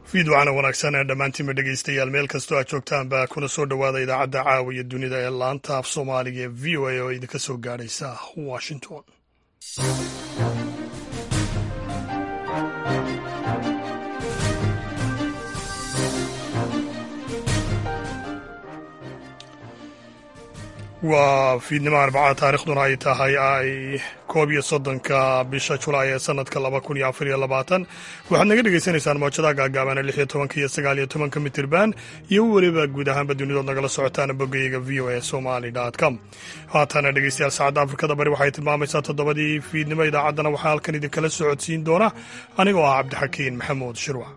fiidwacana wanaagsan ee dhammaantiinba dhegaystayaal meel kastoo aad joogtaanba kuna soo dhowaada idaacadda caawa iyo dunida ee laanta af soomaaliga ee v o a oo idinka soo gaadhaysa washington waa fiidnimo arbacada taarikhduna ay tahay ay koob iyo soddonka bisha julaay ee sanadka laba kun iyo afar iyo labaatan waxaad naga dhegaysanaysaan mawjadaha gaagaabana lix iyo tobanka iyo sagaal iyo tobanka mitirban iyo weliba guud ahaanba dunidood nagala socotaan boggayaga v o a somali com haatana dhegeystayaal saacadda afrikada bari waxay tilmaamaysaa toddobadii fiidnimo idaacaddana waxaa halkan idinkala socodsiin doona anigoo ah cabdixakiin maxamuud shirwac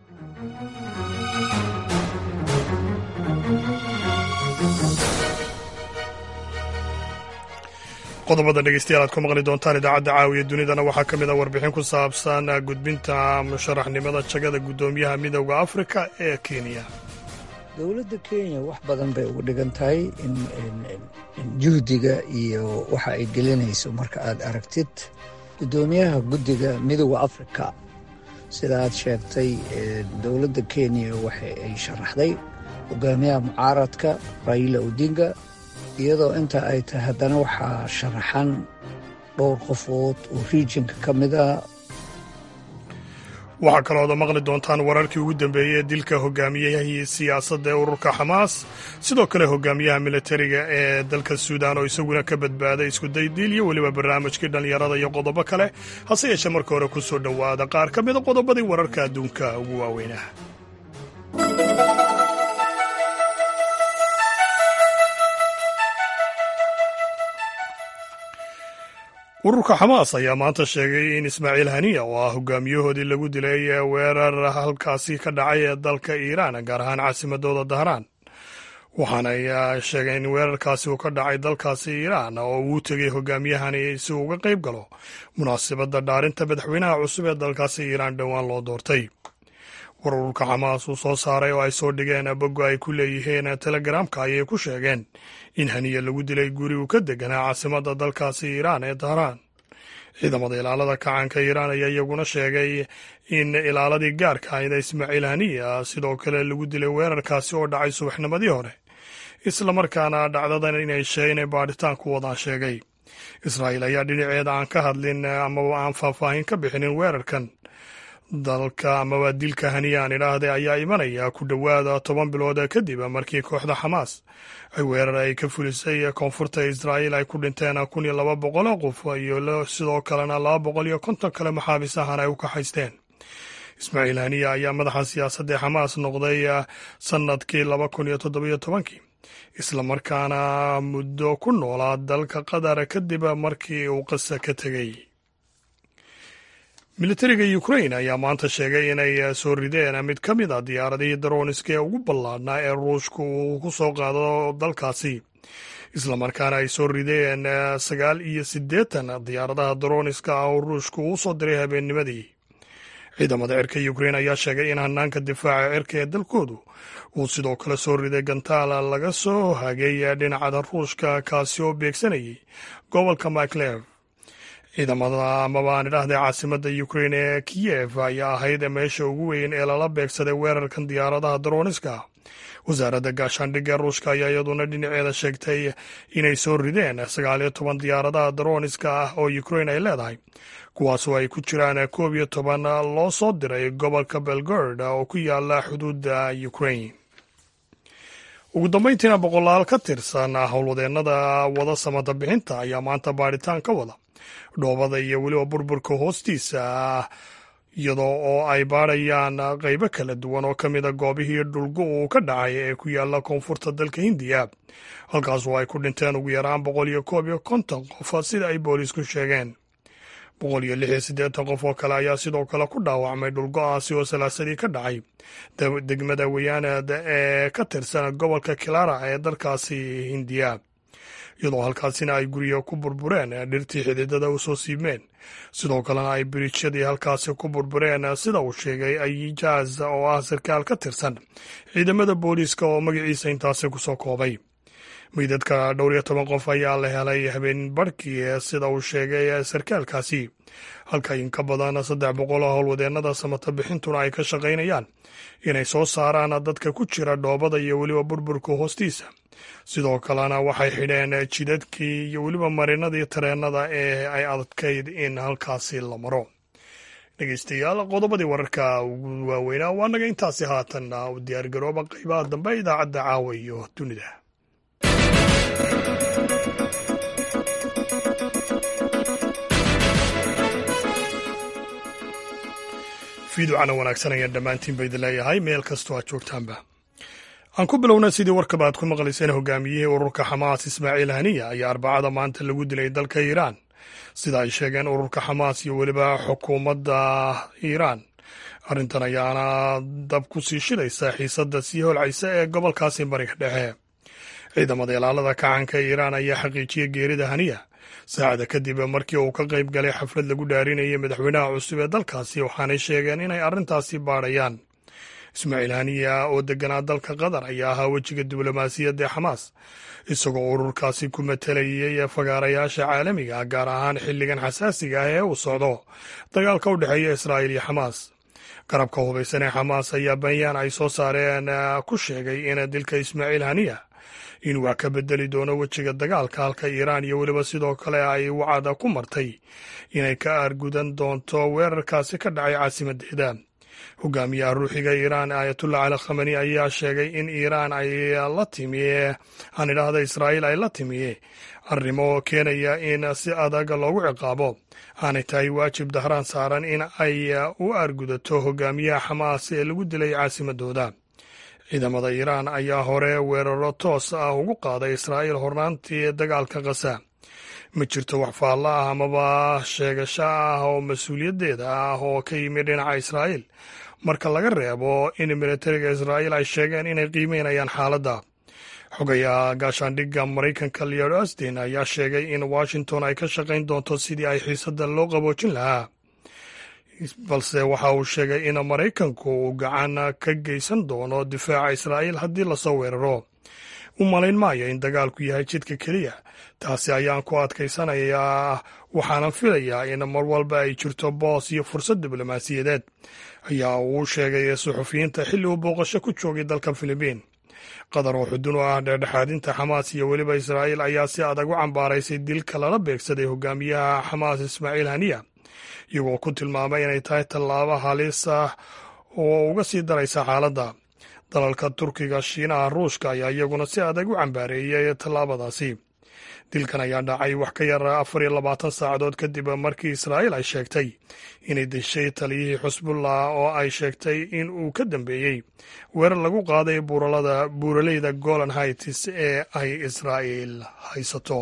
qodobada dhegeystayaal aad ku maqli doontaan idaacadda caawiya dunidana waxaa ka mid a warbixin ku saabsan gudbinta musharaxnimada jagada guddoomiyaha midowda afrika ee kenya dowladda kenya wax badan bay ugu dhigan tahay in juhdiga iyo waxa ay gelinayso marka aad aragtid guddoomiyaha guddiga midowda afrika sida aad sheegtay dowladda kenya waxa ay sharaxday hogaamiyaha mucaaradka raila odinga iyadoo inta ay tahay haddana waxaa sharaxan dhowr qofood oo riijinka ka mid ah waxaa kalooda maqli doontaan wararkii ugu dambeeyey ee dilka hogaamiyahii siyaasadda ee ururka xamaas sidoo kale hogaamiyaha militariga ee dalka suudaan oo isaguna ka badbaaday iskuday diil iyo weliba barnaamijkii dhallinyarada iyo qodobo kale hase yeeshee marka hore ku soo dhowaada qaar ka mida qodobadii wararka adduunka ugu waaweynah ururka xamaas ayaa maanta sheegay in ismaaciil haniya oo ah hogaamiyahoodii lagu dilay weerar halkaasi ka dhacay ee dalka iiraan gaar ahaan caasimadooda dahraan waxaanay sheegeen in weerarkaasi uu ka dhacay dalkaasi iiraan oo uu tegay hogaamiyahani si uu uga qayb galo munaasabadda dhaarinta madaxweynaha cusub ee dalkaasi iiraan dhowaan loo doortay war ururka xamaas uu soo saaray oo ay soo dhigeen boggo ay ku leeyihiin telegaraamka ayay ku sheegeen in haniya lagu dilay guri uu ka deganaa caasimadda dalkaasi iiraan ee dahraan ciidamada ilaalada kacaanka iiraan ayaa iyaguna sheegay in ilaaladii gaarka ahayda ismaaciil haniya sidoo kale lagu dilay weerarkaasi oo dhacay subaxnimadii hore islamarkaana dhacdadan inay inay baadhitaan ku wadaan sheegay israa'iil ayaa dhinaceeda aan ka hadlin amaba aan faahfaahin ka bixinin weerarkan dalka amaba dilka haniya aan idhaahday ayaa imanaya ku dhowaada toban bilood kadib markii kooxda xamaas ay weerar ay ka fulisay koonfurta israa'iil ay ku dhinteen kun iyo laba boqol oo qof iyo sidoo kalena laba boqol iyo konton kale maxaabiis ahaan ay u kaxaysteen ismaaciil haniya ayaa madaxa siyaasadda ee xamaas noqday sannadkii laba kun iyo toddobiyo tobankii islamarkaana muddo ku noolaa dalka qatar kadib markii uu qasa ka tegey militariga ukrain ayaa maanta sheegay inay soo rideen mid ka mid a diyaaradihii darooniska ee ugu ballaadhnaa ee ruushka uu ku soo qaado dalkaasi islamarkaana ay soo rideen sagaal iyo siddeetan diyaaradaha darooniska ah oo ruushka uu soo diray habeennimadii ciidamada cirka ukrain ayaa sheegay in hanaanka difaaca cirka ee dalkoodu uu sidoo kale soo riday gantaal laga soo hagay dhinacada ruushka kaasi oo beegsanayay gobolka miclev ciidamada amaba aan idhaahday caasimadda ukrain ee kiyev ayaa ahayd meesha ugu weyn ee lala beegsaday weerarkan diyaaradaha darooniska wasaaradda gaashaandhigga ruushka ayaa iyaduna dhinaceeda sheegtay inay soo rideen sagaal iyo toban diyaaradaha darooniska ah oo ukrain ay leedahay kuwaasoo ay ku jiraan koob iyo toban loo soo diray gobolka belgord oo ku yaala xuduudda ukrain ugu dambayntiina boqolaal ka tirsan howlwadeennada wada samada bixinta ayaa maanta baadhitaan ka wada dhoobada iyo weliba burburka hoostiisa iyadoo oo ay baadhayaan qaybo kala duwan oo ka mida goobihii dhulgo uu ka dhacay ee ku yaala koonfurta dalka hindiya halkaasoo ay ku dhinteen ugu yaraan boqol iyo koob iyo konton qof sida ay boolisku sheegeen boqol iyo lix iyo siddeetan qof oo kale ayaa sidoo kale ku dhaawacmay dhulgo-aasi oo salaasadii ka dhacay degmada wayaanad ee ka tirsan gobolka kilara ee dalkaasi hindiya iyadoo halkaasina ay guryo ku burbureen dhirtii xididada u soo siibmeen sidoo kalena ay biriijyadii halkaasi ku burbureen sida uu sheegay ayijaz oo ah sarkaal ka tirsan ciidamada booliiska oo magaciisa intaasi kusoo koobay meydadka dhowr iyo toban qof ayaa la helay habeen barhkii sida uu sheegay sarkaalkaasi halka in ka badan saddex boqol oo howlwadeennada samata bixintuna ay ka shaqaynayaan inay soo saaraan dadka ku jira dhoobada iyo weliba burburka hoostiisa sidoo kalena waxay xidheen jidadkii iyo weliba marinadii tareennada ee ay adkayd in halkaasi la maro dhegeystayaal qodobadii wararka ugu waaweynaa waa naga intaasi haatan u diyaargarooba qaybaha dambe idaacadda caawa iyo dunida fiiducana wanaagsan ayaan dhammaantiin ba idin leeyahay meel kastoo aad joogtaanba aan ku bilowna sidii warkaba aad ku maqlayseen hogaamiyihii ururka xamaas ismaaciil haniya ayaa arbacada maanta lagu dilay dalka iiraan sida ay sheegeen ururka xamaas iyo weliba xukuumadda iiraan arrintan ayaana dab ku sii shidaysa xiisadda sii holcaysa ee gobolkaasi bariga dhexe ciidamada ilaalada kacanka iiraan ayaa xaqiijiyey geerida haniya saacada kadib markii uu ka qayb galay xaflad lagu dhaarinayay madaxweynaha cusub ee dalkaasi waxaanay sheegeen inay arrintaasi baadhayaan ismaaciil haniya oo deganaa dalka qatar ayaa ahaa wejiga diblomaasiyadda ee xamaas isagoo ururkaasi ku matalayay fagaarayaasha caalamiga gaar ahaan xilligan xasaasiga ah ee uu socdo dagaalka u dhexeeya israa'iil iyo xamaas garabka hubaysan ee xamaas ayaa bayaan ay soo saareen ku sheegay in dilka ismaaciil haniya in wax ka bedeli doono wejiga dagaalka halka iiraan iyo weliba sidoo kale ay wacada ku martay inay ka aargudan doonto weerarkaasi ka dhacay caasimadeeda hogaamiyaha ruuxiga iiraan aayatullah cali khamani ayaa sheegay in iiraan ay la timi aan idhaahda israa'iil ay la timi arrimo keenaya in si adag loogu ciqaabo aanay tahay waajib dahraan saaran in ay u aargudato hogaamiyaha xamaas ee lagu dilay caasimadooda ciidamada iiraan ayaa hore weeraro toos ah ugu qaaday israa'iil hornaantii dagaalka kasa ma jirto wax faalla ah amaba sheegasho ah oo mas-uuliyaddeeda ah oo ka yimid dhinaca israa'iil marka laga reebo in militariga israa'iil ay sheegeen inay qiimeynayaan xaaladda xogayaha gaashaandhigga maraykanka leod astin ayaa sheegay in washington ay ka shaqayn doonto sidii ay xiisadda loo qaboojin lahaa balse waxa uu sheegay in maraykanku uu gacan ka geysan doono difaaca israa'iil haddii lasoo weeraro u malayn maayo in dagaalku yahay jidka keliya taasi ayaan ku adkaysanayaa waxaanan filayaa in mar walba ay jirto boos iyo fursad diblomaasiyadeed ayaa uu sheegay suxufiyiinta xilli uu booqasho ku joogay dalka filibiin qatar oo xudun u ah dhexdhexaadinta xamaas iyo weliba israa'iil ayaa si adag u cambaaraysay dilka lala beegsaday hogaamiyaha xamaas ismaaciil haniya iyagoo ku tilmaamay inay tahay tallaabo halis ah oo uga sii daraysa xaaladda dalalka turkiga shiinaha ruushka ayaa iyaguna si adag u cambaareeyay tallaabadaasi dilkan ayaa dhacay wax ka yar afar iyo labaatan saacadood kadib markii israa'iil ay sheegtay inay deshay taliyihii xusbullah oo ay sheegtay in uu ka dambeeyey weerar lagu qaaday buuraleyda golan hights ee ay israa'iil haysato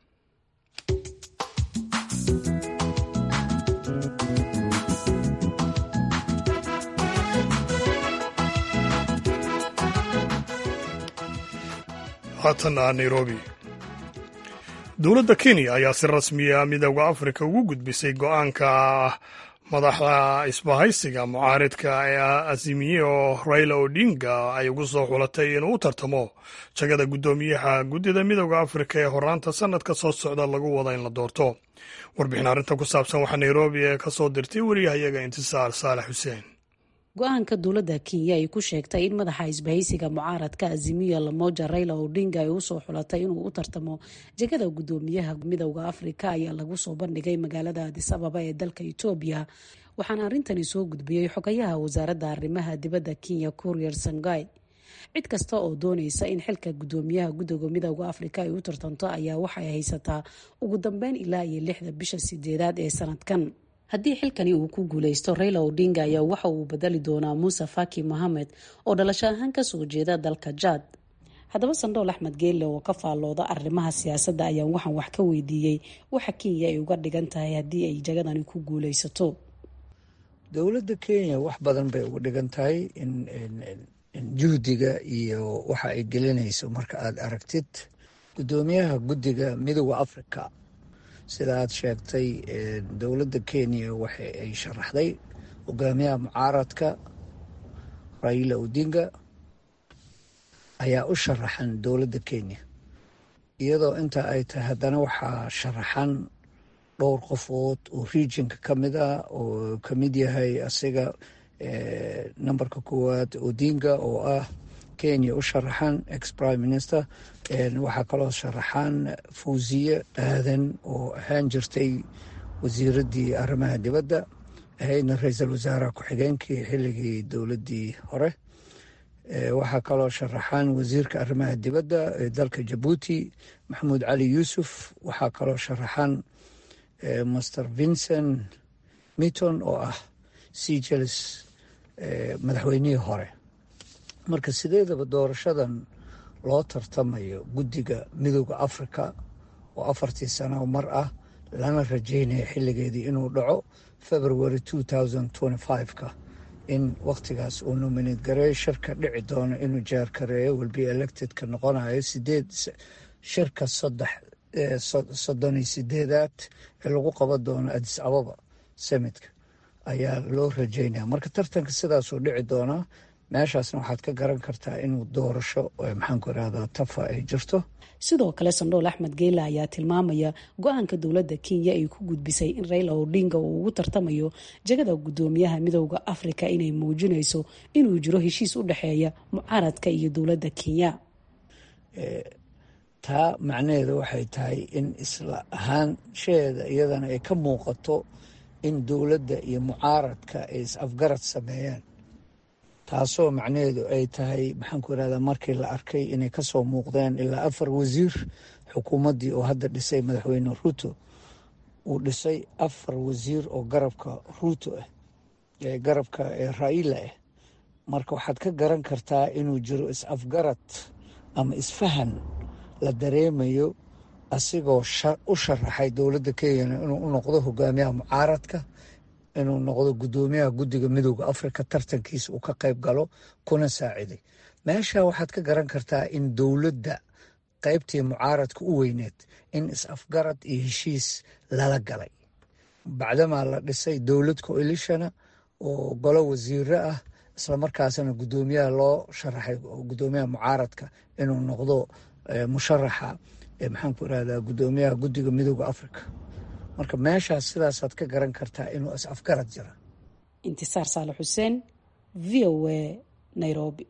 haatana nairobi dowladda kenya ayaa si rasmiya midooda afrika ugu gudbisay go-aanka madaxda isbahaysiga mucaaridka ee azimiye oo raila odinga ay ugu soo xulatay inuu u tartamo jagada guddoomiyaha guddida midooda afrika ee horaanta sanadka soo socda lagu wada in la doorto warbixin arrinta ku saabsan waxaa nairobi ee ka soo dirtay wariyahayaga intisaar saalax xuseen go-aanka dowladda kenya ay ku sheegtay in madaxa isbahaysiga mucaaradka azimiya lamoja raila odinga ay usoo xulatay inuu u tartamo jegada guddoomiyaha midowda afrika ayaa lagu soo bandhigay magaalada adis ababa ee dalka etoobiya waxaana arrintani soo gudbiyey xogayaha wasaaradda arrimaha dibadda kenya courier sangai cid kasta oo doonaysa in xilka guddoomiyaha guddiga midowda afrika ay u tartanto ayaa waxay haysataa ugu dambeyn ilaa iyo lixda bisha sideedaad ee sanadkan haddii xilkani uu ku guuleysto raila odinga ayaa waxa uu bedeli doonaa muuse faki mohamed oo dhalasho ahaan kasoo jeeda dalka jaad haddaba sandhool axmed geelle oo ka faallooda arrimaha siyaasadda ayaan waxaan wax ka weydiiyey waxa kenya ay uga dhigan tahay haddii ay jagadani ku guuleysato dowladda kenya wax badan bay uga dhigan tahay in juhdiga iyo waxa ay gelinayso marka aada aragtid guddoomiyaha guddiga midooda africa sida aad sheegtay dowladda kenya waxa ay sharaxday hogaamiyaha mucaaradka raila odinga ayaa u sharaxan dowladda kenya iyadoo inta ay tahay haddana waxaa sharaxan dhowr qofood oo regionka ka mid ah oo ka mid yahay asiga numberka koowaad odinga oo ah kenya u sharaxan ex prime minister waxaa kaloo sharaxan fawziye aadan oo ahaan jirtay wasiiraddii arrimaha dibadda ahaydna ra-iisul wasaaraha ku-xigeenkii xilligii dowladdii hore waxaa kaloo sharaxan wasiirka arrimaha dibadda ee dalka jabuuti maxamuud cali yuusuf waxaa kaloo sharaxan master vincent mitton oo ah sejels madaxweynihii hore marka sideedaba doorashadan loo tartamayo guddiga midooda africa oo afartii sano mar ah lana rajeynaya xilligeedii inuu dhaco february ka in wakhtigaas uu nominate gareeyo shirka dhici doono inuu jaarkareeyo welbe electedka noqonayo sideed shirka soddon iyo sideedaad ee lagu qaban doono adis ababa samitka ayaa loo rajeynaya marka tartanka sidaasuu dhici doonaa meeshaasna waxaad ka garan kartaa inuu doorasho maxaanku irahdaa tafa ay jirto sidoo kale sandhool axmed geela ayaa tilmaamaya go-aanka dowladda kenya ay ku gudbisay in raila odinga uu ugu tartamayo jagada guddoomiyaha midooda afrika inay muujinayso inuu jiro heshiis u dhexeeya mucaaradka iyo dowladda kenya taa macnaheedu waxay tahay in isla ahaanshaheeda iyadana ay ka muuqato in dowladda iyo mucaaradka ay is-afgarad sameeyeen taasoo macnaheedu ay tahay maxaanku irahdaa markii la arkay inay kasoo muuqdeen ilaa afar wasiir xukuumaddii oo hadda dhisay madaxweyne ruuto uu dhisay afar wasiir oo garabka ruuto ah ee garabka ee raila ah marka waxaad ka garan kartaa inuu jiro is-afgarad ama isfahan la dareemayo asigoo u sharaxay dowladda kenyana inuu u noqdo hogaamiyaha mucaaradka inuu noqdo guddoomiyaha guddiga midooda afrika tartankiisa uu ka qayb galo kuna saaciday meesha waxaad ka garan kartaa in dowladda qaybtii mucaaradka u weyneed in is-afgarad iyo heshiis lala galay bacdamaa la dhisay dowlad coalitiona oo golo wasiiro ah islamarkaasna guddoomiyaha loo sharaxay guddoomiyaha mucaaradka inuu noqdo musharaxa maxaanku irahdaa guddoomiyaha guddiga midooda afrika marka meeshaas sidaasaad ka garan kartaa inuu is-afgarad jira intisaar saale xuseen v o a nairobi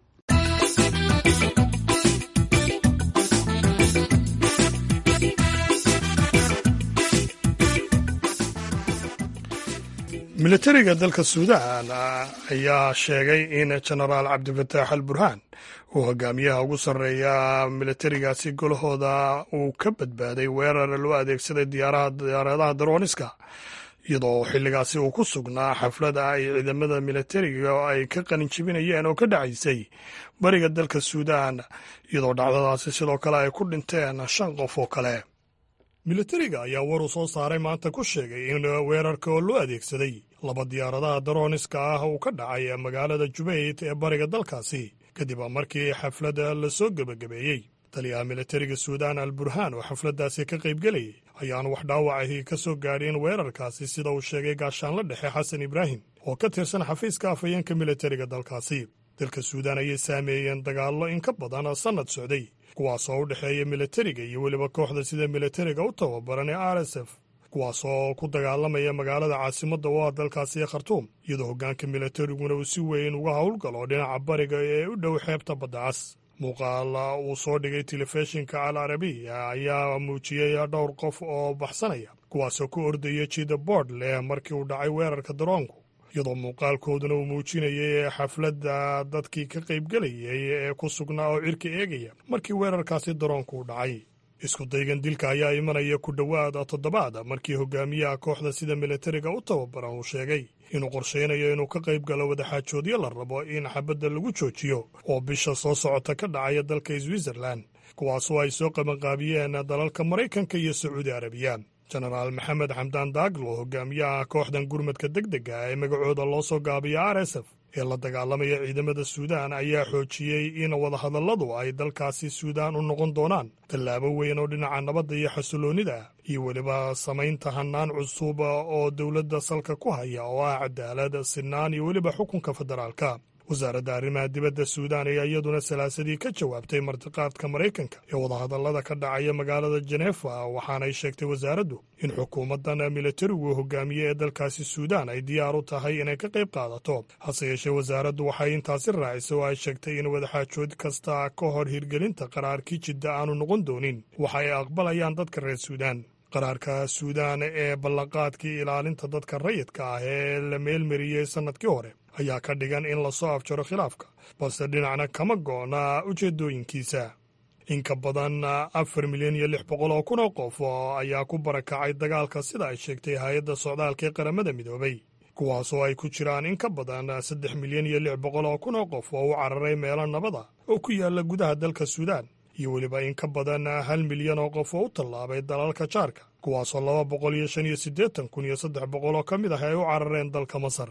militariga dalka suudaan ayaa sheegay in jenaraal cabdifataax al burhaan uu hogaamiyaha ugu sarreeya militarigaasi golahooda uu ka badbaaday weerar loo adeegsaday diyaaradaha darooniska iyadoo xilligaasi uu ku sugnaa xaflad ay ciidamada militariga ay ka qalinjibinayeen oo ka dhacaysay bariga dalka suudaan iyadoo dhacdadaasi sidoo kale ay ku dhinteen shan qof oo kale militariga ayaa war uu soo saaray maanta ku sheegay in weerarka oo loo adeegsaday laba diyaaradaha darooniska ah uu ka dhacay magaalada jubayt ee bariga dalkaasi kadib markii xafladda la soo gebagabeeyey taliyaha militariga suudaan al burhaan oo xafladdaasi ka qaybgelayay ayaan wax dhaawacahi ka soo gaadhin weerarkaasi sida uu sheegay gaashaanla dhexe xasan ibraahim oo ka tirsan xafiiska afhayeenka militariga dalkaasi dalka suudaan ayay saameeyeen dagaallo in ka badan sannad socday kuwaasoo u dhexeeya militariga iyo weliba kooxda sida militariga u tababaran ee r s f kuwaasoo ku dagaalamaya magaalada caasimadda oo ah dalkaasi ee khartuum iyadoo hoggaanka militariguna uu si weyn uga howlgalo dhinaca bariga ee u dhow xeebta badda cas muuqaal uu soo dhigay telefishinka al arabiya ayaa muujiyey dhowr qof oo baxsanaya kuwaasoo ku ordaya jida boord leh markii uu dhacay weerarka daroonku iyadoo muuqaalkooduna uu muujinayay xafladda dadkii ka qaybgelayay ee ku sugnaa oo cirka eegaya markii weerarkaasi daroonku u dhacay isku daygan dilka ayaa imanaya ku dhowaad toddobaad markii hogaamiyaha kooxda sida militariga u tababaran uu sheegay inuu qorshaynayo inuu ka qayb galo wadaxaajoodyo la rabo in xabadda lagu joojiyo oo bisha soo socota ka dhacaya dalka switzerland kuwaasoo ay soo qabanqaabiyeen dalalka maraykanka iyo sacuudi arabiya jenaraal maxamed xamdaan daaglo hogaamiyaha kooxdan gurmadka deg dega ee magacooda loo soo gaabiya r s f ee la dagaalamaya ciidamada suudaan ayaa xoojiyey in wadahadalladu ay dalkaasi suudaan u noqon doonaan tallaabo weyn oo dhinaca nabadda iyo xasiloonnida iyo weliba samaynta hannaan cusub oo dowladda salka ku haya oo ah cadaalad sinaan iyo weliba xukunka federaalka wasaaradda arrimaha dibadda suudaan ayaa iyaduna salaasadii ka jawaabtay martiqaadka maraykanka ee wadahadallada ka dhacaya magaalada jenefa waxaanay sheegtay wasaaraddu in xukuumaddan militarigu hogaamiye ee dalkaasi suudaan ay diyaar u tahay inay ka qayb qaadato hase yeeshee wasaaraddu waxay intaasi raacisay oo ay sheegtay in wadaxaajood kasta ka hor hirgelinta qaraarkii jidda aanu noqon doonin waxa ay aqbalayaan dadka reer suudaan qaraarka suudaan ee ballanqaadkii ilaalinta dadka rayidka ah ee la meelmariyey sannadkii hore ayaa ka dhigan in lasoo afjaro khilaafka balse dhinacna kama go'na ujeeddooyinkiisa in ka badan afar milyan iyo lix boqol oo kun oo qof ayaa ku barakacay dagaalka sida ay sheegtay hay-adda socdaalka ee qaramada midoobay kuwaasoo ay ku jiraan in ka badan saddex milyan iyo lix boqol oo kun oo qof oo u cararay meelo nabada oo ku yaalla gudaha dalka suudaan iyo weliba in ka badan hal milyan oo qof oo u tallaabay dalalka jaarka kuwaasoo laba boqol iyo shan iyo siddeetan kun iyo saddex boqol oo ka mid ah ay u carareen dalka masar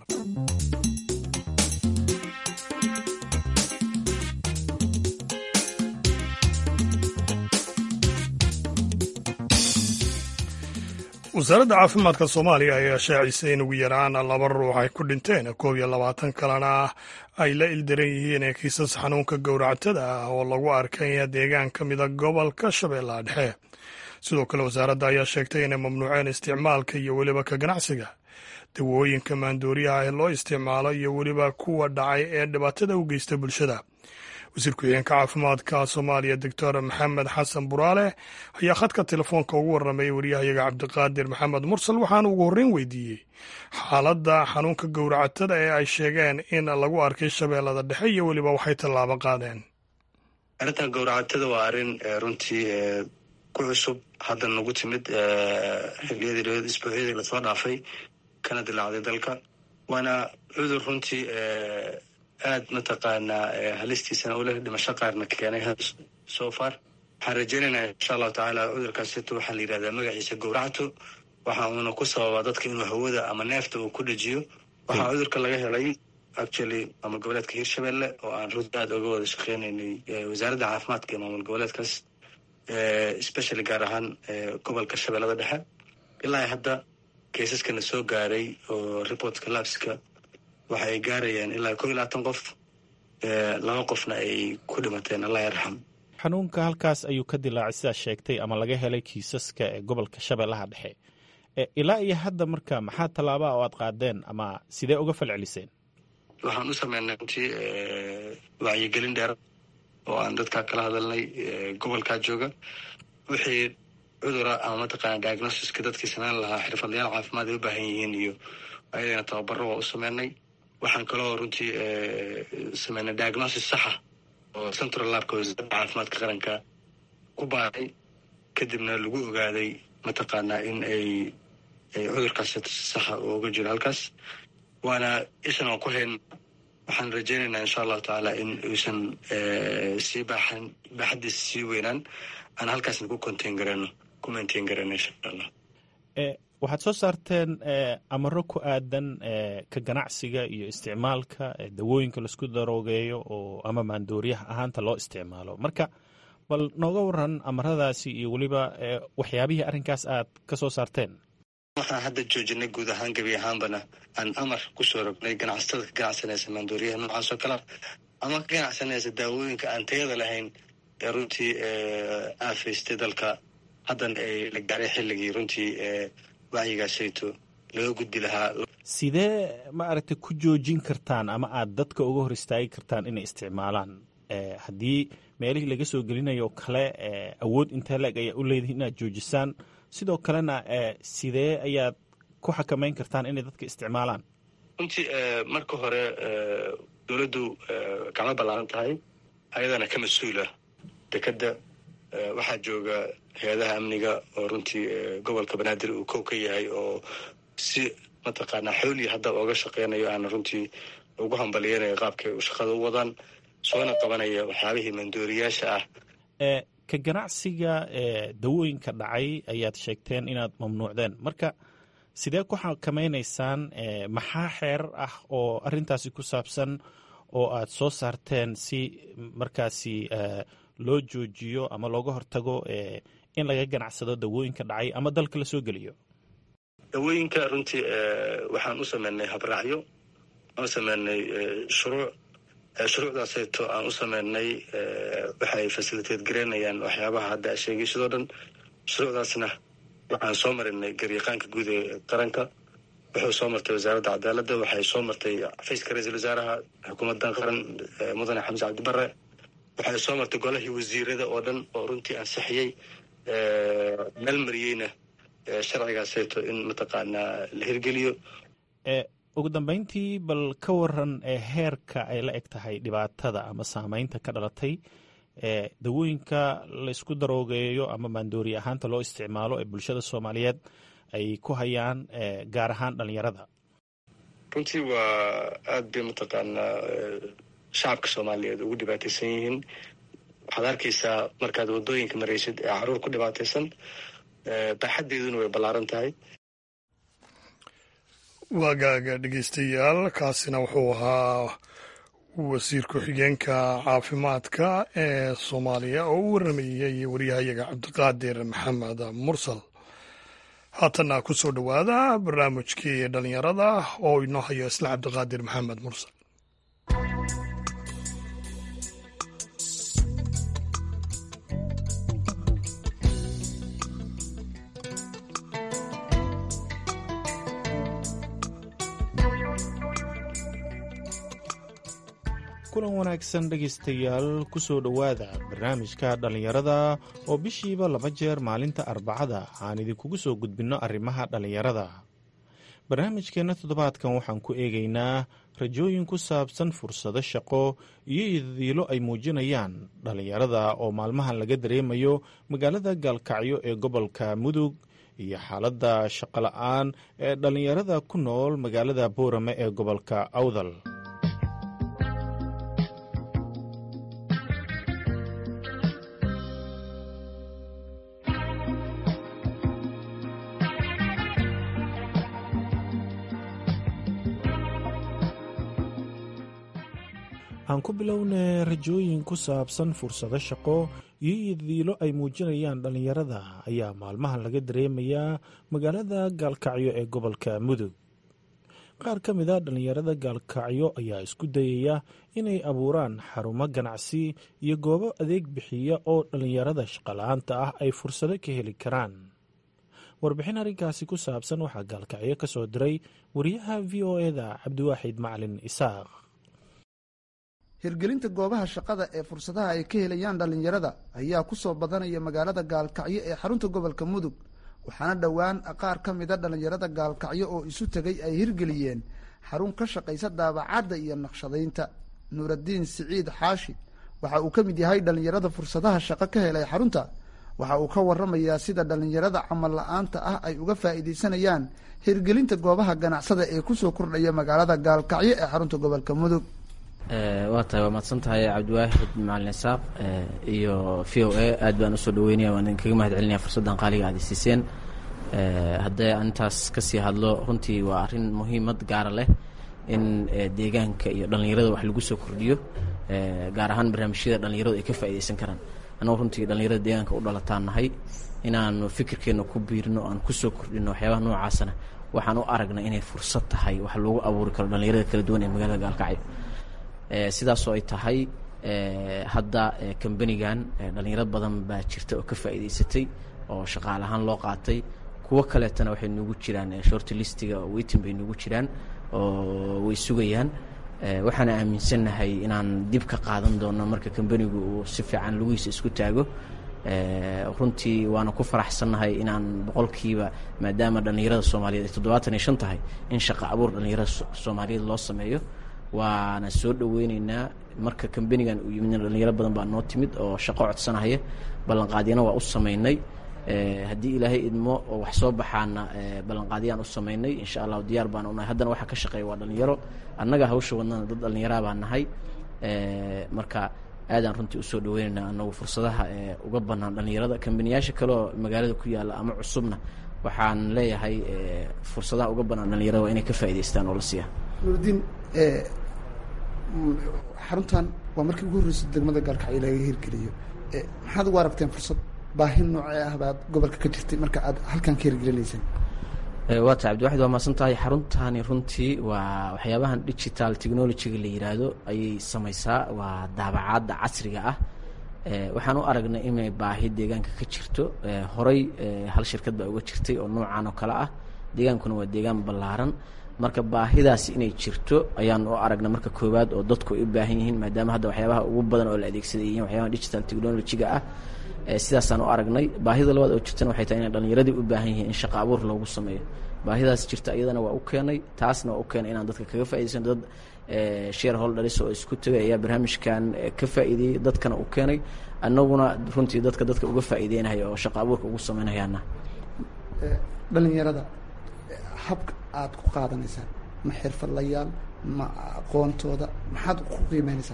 wasaaradda caafimaadka soomaaliya ayaa shaacisay in ugu yaraan laba ruux ay ku dhinteen koob iyo labaatan kalena ay la ildaran yihiin kiisas xanuunka gowractada ah oo lagu arkay deegaan ka mida gobolka shabeellaha dhexe sidoo kale wasaaradda ayaa sheegtay inay mamnuuceen isticmaalka iyo weliba ka ganacsiga dawooyinka maandooriyaha ee loo isticmaalo iyo weliba kuwa dhacay ee dhibaatada u geysta bulshada wasiir ku-xigeenka caafimaadka soomaaliya doctor maxamed xasan buraale ayaa khadka telefoonka ugu warramayay waryahayaga cabdiqaadir maxamed mursal waxaana ugu horreyn weydiiyey xaaladda xanuunka gowracatada ee ay sheegeen in lagu arkay shabeellada dhexe iyo weliba waxay tallaabo qaadeen arrintan gowracatada waa arrin runtii ku cusub hadda nagu timid xiliyadii isbuucyadii lasoo dhaafay kana dilaacday dalka waana cudur runtii aad mataqaanaa halistiisana uleh dhimasho qaarna keenay so far waxaan rajeynaynaa insha allahu tacaala cudurkaasito waxaa la yidhahdaa magaciisa gowracto waxa uuna ku sababaa dadka inuu hawada ama neefta uu ku dhajiyo waxaa cudurka laga helay actually maamul goboleedka hirshabelle oo aan runti aad oga wada shaqeynaynay wasaaradda caafimaadka ee maamul goboleedkaas especially gaar ahaan gobolka shabeellada dhexe ilaa hadda keisaskana soo gaaray oo reportka labska waxa ay gaarayaan ilaa kow iyo labaatan qof laba qofna ay ku dhimateen allah yarxam xanuunka halkaas ayuu ka dilaacay sidaa sheegtay ama laga helay kiisaska ee gobolka shabeellaha dhexe ilaa iyo hadda marka maxaa tallaabaa oo aad qaadeen ama sidee uga falceliseen waxaan u sameynay runtii wacyigelin dheer oo aan dadkaa kala hadalnay gobolkaa jooga wixii cudura ama mataqaana diagnosiska dadkii sameyn lahaa xirfadlayaal caafimaad ay u baahan yihiin iyo ayadana tababaro waa u sameynay waxaan kaloo runtii sameynay diagnosis saxa oo central labka wasaaradda caafimaadka qaranka ku baaray kadibna lagu ogaaday mataqaanaa in ay ay cudurkaas saxa uga jiro halkaas waana ishan aan ku hayn waxaan rajeynaynaa insha allahu tacaala in uusan sii baaxan baaxaddiisa sii weynaan aan halkaasna ku contain garano ku maintain garano insha allah waxaad soo saarteen amaro ku aadan ka ganacsiga iyo isticmaalka dawooyinka laisku daroogeeyo oo ama maandooriyaha ahaanta loo isticmaalo marka bal nooga waran amaradaasi iyo weliba waxyaabihii arrinkaas aad ka soo saarteen waxaan hadda joojinay guud ahaan gebi ahaanbana aan amar kusoo rognay ganacsatada ka ganacsanaysa maandooriyaha noocaas oo kale ama ka ganacsanaysa daawooyinka aan tayada lahayn ee runtii aafaystay dalka haddana ay la gaaray xilligii runtii wacyigaasayto laga gudbi lahaa sidee ma aragtay ku joojin kartaan ama aad dadka uga hor istaagi kartaan inay isticmaalaan haddii meelihii laga soo gelinayo kale awood intee leeg ayaa u leedihin inaad joojisaan sidoo kalena sidee ayaad ku xakameyn kartaan inay dadka isticmaalaan runtii marka hore dowladdu gacmo ballaaran tahay ayadana ka mas-uula dekadda waxaa jooga hay-adaha amniga oo runtii gobolka banaadir uu kow ka yahay oo si mataqaanaa xoolii hadda ooga shaqeynayo aana runtii ugu hambaliyeynayo qaabkay shaqada u wadaan soona qabanaya waxyaabihii mandooriyaasha ah ka ganacsiga dawooyinka dhacay ayaad sheegteen inaad mamnuucdeen marka sidee ku xakamaynaysaan maxaa xeerar ah oo arrintaasi ku saabsan oo aad soo saarteen si markaasi loo joojiyo ama looga hortago in laga ganacsado dawooyinka dhacay ama dalka la soo geliyo dawooyinka runtii waxaan u sameynay habraacyo aan sameynay shuruuc shuruucdaaseeto aan u sameynay waxay fasiliteed gareynayaan waxyaabaha hadda a sheegay sidoo dhan shuruucdaasna waxaan soo marinay garyaqaanka guud ee qaranka wuxuu soo martay wasaaradda cadaaladda waxay soo martay xafiiska ra-iisul wasaaraha xukuumaddan qaran mudane xamse cabdibare waxay soo martay golahii wasiirada oo dhan oo runtii ansixiyey meel mariyeyna sharcigaaseeto in mataqaanaa la hirgeliyo ugu dambeyntii bal ka waran ee heerka ay la eg tahay dhibaatada ama saameynta ka dhalatay ee dawooyinka laysku daroogeeyo ama maandooriye ahaanta loo isticmaalo ee bulshada soomaaliyeed ay ku hayaan gaar ahaan dhalinyarada runtii waa aada bay mataqaanaa shacabka soomaaliyeed ugu dhibaataysan yihiin waxaad arkaysaa markaad waddooyinka maraysid ee caruur ku dhibaataysan baaxaddeeduna way ballaaran tahay waagaaga dhegeystayaal kaasina wuxuu ahaa wasiir ku-xigeenka caafimaadka ee soomaaliya oo u waramayay waryahayaga cabdiqaadir maxamed mursal haatanna ku soo dhowaada barnaamijkii dhalinyarada oo inoo hayo isla cabdiqaadir maxamed mursal kulan wanaagsan dhegaystayaal ku soo dhowaada barnaamijka dhallinyarada oo bishiiba laba jeer maalinta arbacada aan idinkugu soo gudbinno arrimaha dhallinyarada barnaamijkeenna toddobaadkan waxaan ku eegaynaa rajooyin ku saabsan fursado shaqo iyo idadiilo ay muujinayaan dhallinyarada oo maalmahan laga dareemayo magaalada gaalkacyo ee gobolka mudug iyo xaaladda shaqola'aan ee dhallinyarada ku nool magaalada boorame ee gobolka awdal aan ku bilownay rajooyin ku saabsan fursado shaqo iyo iyodiilo ay muujinayaan dhallinyarada ayaa maalmahan laga dareemayaa magaalada gaalkacyo ee gobolka mudug qaar ka mid a dhallinyarada gaalkacyo ayaa isku dayaya inay abuuraan xarumo ganacsi iyo goobo adeeg bixiya oo dhallinyarada shaqala-aanta ah ay fursado ka heli karaan warbixin arrinkaasi ku saabsan waxaa gaalkacyo ka soo diray wariyaha v o eda cabdiwaaxid macalin isaaq hirgelinta goobaha shaqada ee fursadaha ay ka helayaan dhallinyarada ayaa ku soo badanaya magaalada gaalkacyo ee xarunta gobolka mudug waxaana dhowaan qaar ka mida dhallinyarada gaalkacyo oo isu tegay ay hirgeliyeen xarun ka shaqaysa daabacadda iyo naqshadaynta nuuraddiin siciid xaashi waxa uu ka mid yahay dhallinyarada fursadaha shaqo ka helay xarunta waxa uu ka waramayaa sida dhallinyarada camal la-aanta ah ay uga faa'iidaysanayaan hirgelinta goobaha ganacsada ee kusoo kordhaya magaalada gaalkacyo ee xarunta gobolka mudug waa tahay waa mahadsan tahay cabdiwaahid macalin isaaq iyo v o a aad baan usoo dhaweynaya waan idinkaga mahad celinaya fursaddan qaaliga aad isiiseen haddee aan intaas kasii hadlo runtii waa arrin muhiimad gaara leh in deegaanka iyo dhallinyarada wax lagu soo kordhiyo gaar ahaan barnaamijyada dhallinyaradu ay ka faa'iidaysan karaan annagu runtii dhallinyarada deegaanka u dhalataan nahay inaanu fikirkeenna ku biirno aan kusoo kordhino waxyaabaha noocaasana waxaan u aragnay inay fursad tahay wax loogu abuuri karo dhallinyarada kala duwan ee magaalada gaalkacyo sidaasoo ay tahay hadda kambanigan dhallinyaro badan baa jirta oo ka faa'iidaysatay oo shaqaale ahaan loo qaatay kuwo kaleetana waxay nugu jiraan shorti listiga oo weytin bay nugu jiraan oo way sugayaan waxaana aaminsannahay inaan dib ka qaadan doono marka kambanigu uu si fiican lugihiisa isku taago runtii waana ku faraxsannahay inaan boqolkiiba maadaama dhallinyarada soomaaliyeed ay toddobaatan iyo shan tahay in shaqa abuur dhallinyarada soomaaliyeed loo sameeyo waana soo dhaweyneynaa marka kambanigan uu yimidna dhallinyaro badan baa noo timid oo shaqo codsanahaya ballanqaadyana waa u samaynay haddii ilaahay idmo oo wax soo baxaana ballanqaadyaan u samaynay insha allahu diyaar baan unahay haddana waxaa ka shaqeeya waa dhallinyaro annaga hawsha wadnana dad dhallinyaraa baan nahay marka aadaan runtii usoo dhaweyneynaa anagu fursadaha uga bannaan dhallinyarada kambaniyaasha kale oo magaalada ku yaalla ama cusubna waxaan leeyahay fursadaha uga bannaan dhallinyarada waa inay ka faa'idaystaan oo la siiya nuurdiin xaruntan waa markii ugu horreysay degmada gaalkacyo laga hirgeliyo maxaad ugu aragteen fursad baahi noocee ah baad gobolka ka jirtay marka aad halkan ka hirgelinayseen waa tahay cabdiwaxid waa maasan tahay xaruntani runtii waa waxyaabahan digital technologyga la yiraahdo ayay samaysaa waa daabacaadda casriga ah waxaan u aragnay inay baahi deegaanka ka jirto horey hal shirkad baa uga jirtay oo noocan oo kale ah deegaankuna waa deegaan ballaaran marka baahidaasi inay jirto ayaan u aragna marka koowaad oo dadku ay u baahan yihiin maadaama hadda waxyaabaha ugu badan oo la adeegsaday yihiin waxyaabaha digital technologyga ah sidaasaan u aragnay baahida labaad oo jirtana waxay tahay inay dhallinyaradii u baahan yihiin in shaqa abuur loogu sameeyo baahidaas jirta iyadana waa u keenay taasna waa u keenay inaan dadka kaga faa'idaysano dad share holders oo isku tagay ayaa barnaamijkan ka faa'iideeyey dadkana u keenay annaguna runtii dadka dadka uga faa'iideynaya oo shaqa abuurka ugu samaynayaana dhalinyarada habka aada ku qaadanaysaan ma xirfadlayaal ma aqoontooda maxaad ku qiimeynaysaan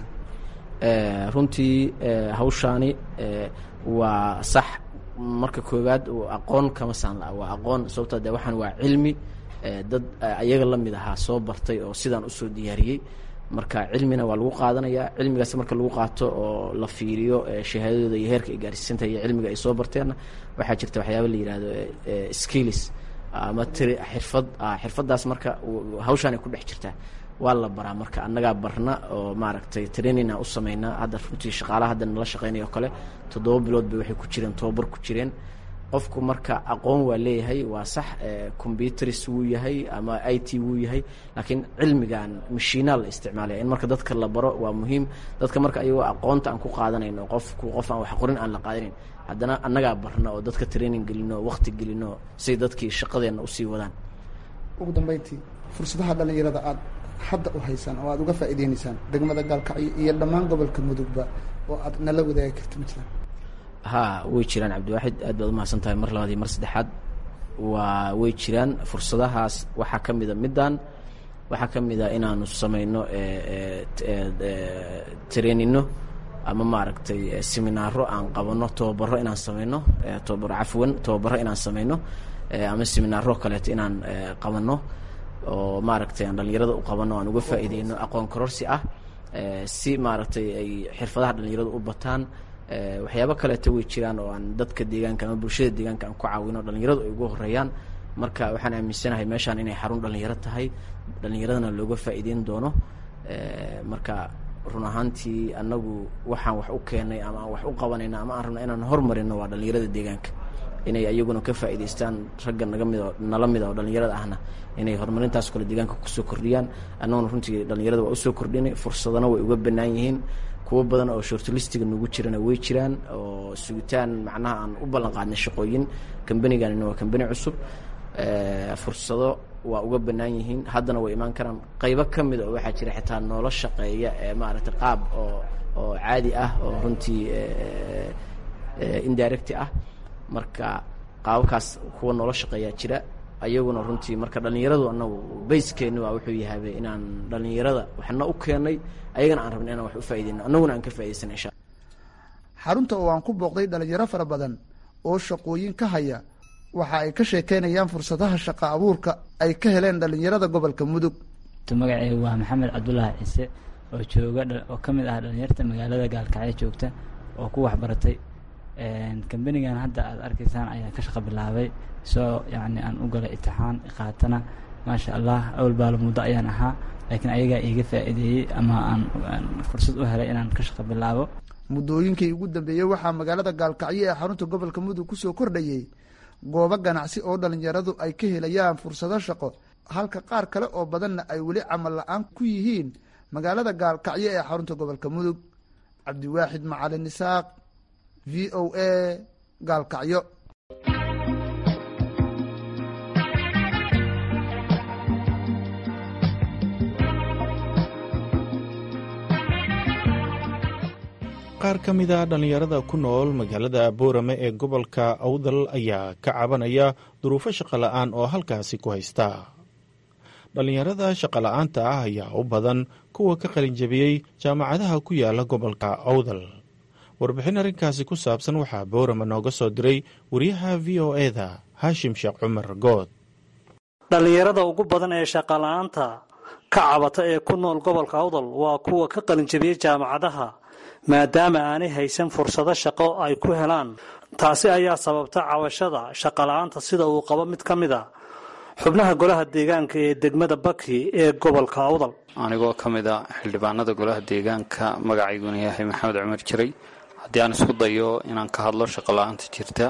runtii hawshaani waa sax marka koowaad aqoon kama saan la waa aqoon sababtoo de waxaan waa cilmi dad ayaga la mid ahaa soo bartay oo sidaan usoo diyaariyey marka cilmina waa lagu qaadanayaa cilmigaas marka lagu qaato oo la fiiriyo shahaadadooda iyo heerka ay gaarsiisantahay iyo cilmiga ay soo barteenna waxaa jirta waxyaaba la yihahdo skills ama tr xirfad xirfaddaas marka hawshaan ay ku dhex jirtaa waa la baraa marka annagaa barna oo maaragtay trainina u sameynaa hadda runtii shaqaalaha hadda nala shaqeynaya oo kale toddoba bilood bay waxay ku jireen tobabar ku jireen qofku marka aqoon waa leeyahay waa sax combyuters wuu yahay ama i t wuu yahay laakiin cilmigan mashiinaa la isticmaalaya in marka dadka la baro waa muhiim dadka marka ayagoo aqoonta aan ku qaadanayno qofku qof aan wax qorin aan la qaadanin haddana annagaa barna oo dadka training gelino waqti gelino say dadkii shaqadeenna usii wadaan ugu dambeyntii fursadaha dhalinyarada aada hadda u haysaan oo aada uga faa'iideynaysaan degmada gaalkacyo iyo dhammaan gobolka mudugba oo aad nala wadaagi karta ma jiraan ha way jiraan cabdiwaaxid aad baad umahadsan tahay mar labaad iyo mar saddexaad waa way jiraan fursadahaas waxaa ka mida middan waxaa ka mid a inaanu samayno trainino ama maaragtay seminaaro aan qabano tobabaro inaan samayno tobabaro cafwan tobabaro inaan samayno ama seminaaro kaleeto inaan qabano oo maaragtay aan dhalinyarada u qabano aan uga faa'iideyno aqoon kororsi ah si maaragtay ay xirfadaha dhalinyarada u bataan waxyaabo kaleeto way jiraan oo aan dadka deegaanka ama bulshada deegaanka aan ku caawino dhalinyaradu ay ugu horeeyaan marka waxaan aaminsanahay meeshaan inay xarun dhalinyaro tahay dhalinyaradana looga faa'iideyn doono marka run ahaantii annagu waxaan wax u keenay ama aan wax u qabanayna ama aan rabna inaan hormarino waa dhalinyarada deegaanka inay ayaguna ka faa'iidaystaan ragga naga mid oo nala mida oo dhalinyarada ahna inay horumarintaas kale deegaanka kusoo kordhiyaan annaguna runtii dhalinyarada waa usoo kordhinay fursadana way uga bannaan yihiin kuwo badan oo shortlistiga nagu jirana way jiraan oo sugitaan macnaha aan u ballan qaadnay shaqooyin kambanigana waa kambani cusub fursado waa uga bannaan yihiin haddana way imaan karaan qaybo ka mid oo waxaa jira xitaa noola shaqeeya ee maaragtay qaab oo oo caadi ah oo runtii indirect ah marka qaababkaas kuwa noola shaqeeyaa jira ayaguna runtii marka dhalinyaradu anagu bayskeeni waa wuxuu yahabe inaan dhalinyarada waxna u keenay ayagana aan rabna inaan wax u faaideyno annaguna aan ka faa'idaysana insha xarunta oo aan ku booqday dhalinyaro fara badan oo shaqooyin ka haya waxa ay ka sheekeynayaan fursadaha shaqa abuurka ay ka heleen dhalinyarada gobolka mudug magaceygu waa maxamed cabdulaahi ciise oo jooga oo ka mid ah dhalinyarta magaalada gaalkacyo joogta oo ku waxbaratay kambanigan hadda aad arkaysaan ayaa ka shaqa bilaabay soo yacni aan u galay itixaan qaatana maasha allah awal baalo muddo ayaan ahaa laakiin ayagaa iiga faa'iideeyey ama aan fursad u helay inaan ka shaqa bilaabo muddooyinkii ugu dambeeyey waxaa magaalada gaalkacyo ee xarunta gobolka mudug kusoo kordhayey goobo ganacsi oo dhalinyaradu ay ka helayaan fursado shaqo halka qaar kale oo badanna ay weli camal la-aan ku yihiin magaalada gaalkacyo ee xarunta gobolka mudug cabdiwaaxid macalin isaaq v o a gaalkacyo qaar ka mid a dhallinyarada ku nool magaalada boorame ee gobolka awdal ayaa ka cabanaya duruufo shaqola'aan oo halkaasi ku haysta dhallinyarada shaqola'aanta ah ayaa u badan kuwa ka qalinjabiyey jaamacadaha ku yaala gobolka awdal warbixin arrinkaasi ku saabsan waxaa boorame nooga soo diray wariyaha v o eda haashim sheekh cumar good dhallinyarada ugu badan ee shaqola'aanta ka cabata ee ku nool gobolka awdal waa kuwa ka qalinjabiyey jaamacadaha maadaama aanay haysan fursado shaqo ay ku helaan taasi ayaa sababta cabashada shaqola'aanta sida uu qabo mid ka mid a xubnaha golaha deegaanka ee degmada baki ee gobolka awdal anigoo ka mid a xildhibaanada golaha deegaanka magacayguna yahay maxamed cumar jiray haddii aan isku dayo inaan ka hadlo shaqola-aanta jirta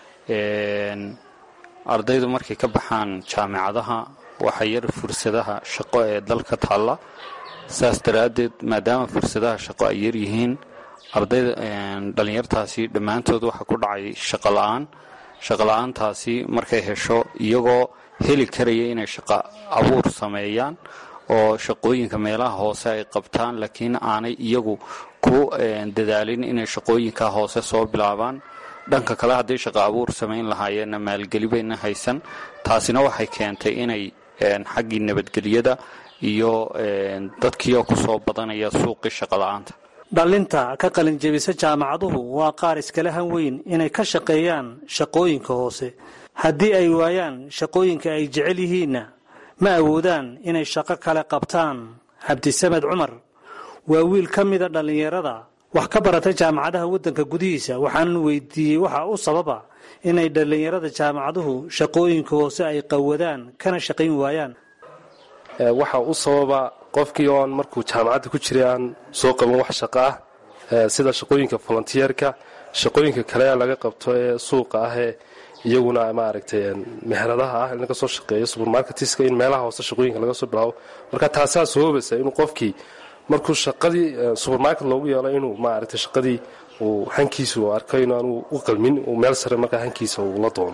ardaydu markay ka baxaan jaamicadaha waxaa yar fursadaha shaqo ee dalka taalla saas daraaddeed maadaama fursadaha shaqo ay yar yihiin ardayda dhallinyartaasi dhammaantood waxaa ku dhacay shaqo la-aan shaqo la-aantaasi markay hesho iyagoo heli karaya inay shaqo abuur sameeyaan oo shaqooyinka meelaha hoose ay qabtaan laakiin aanay iyagu ku dadaalin inay shaqooyinka hoose soo bilaabaan dhanka kale hadday shaqo abuur samayn lahaayeenna maalgeli bayna haysan taasina waxay keentay inay xaggii nabadgelyada iyo dadkiioo kusoo badanaya suuqii shaqola-aanta dhallinta ka qalinjebisa jaamacaduhu waa qaar iskala han weyn inay ka shaqeeyaan shaqooyinka hoose haddii ay waayaan shaqooyinka ay jecel yihiinna ma awoodaan inay shaqo kale qabtaan cabdisamed cumar waa wiil ka mida dhallinyarada wax ka baratay jaamacadaha waddanka gudihiisa waxaanan weydiiyey waxa u sababa inay dhallinyarada jaamacaduhu shaqooyinka hoose ay qawadaan kana shaqayn waayaan waxa u sababa qofkii oon markuu jaamacadda ku jiray aan soo qaban wax shaqo ah sida shaqooyinka volontiyeerka shaqooyinka kale laga qabto ee suuqa ah ee iyaguna maaragtay meheradaha ah in laga soo shaqeeyo subermarketiska in meelaha hoose shaqooyinka laga soo bilaabo marka taasaa sababaysa inuu qofkii markuu shaqadii subermarket loogu yeelo inuu maaragtay shaqadii uu hankiisa uu arko in aanu u qalmin uu meel sare markaa hankiisa uu la doono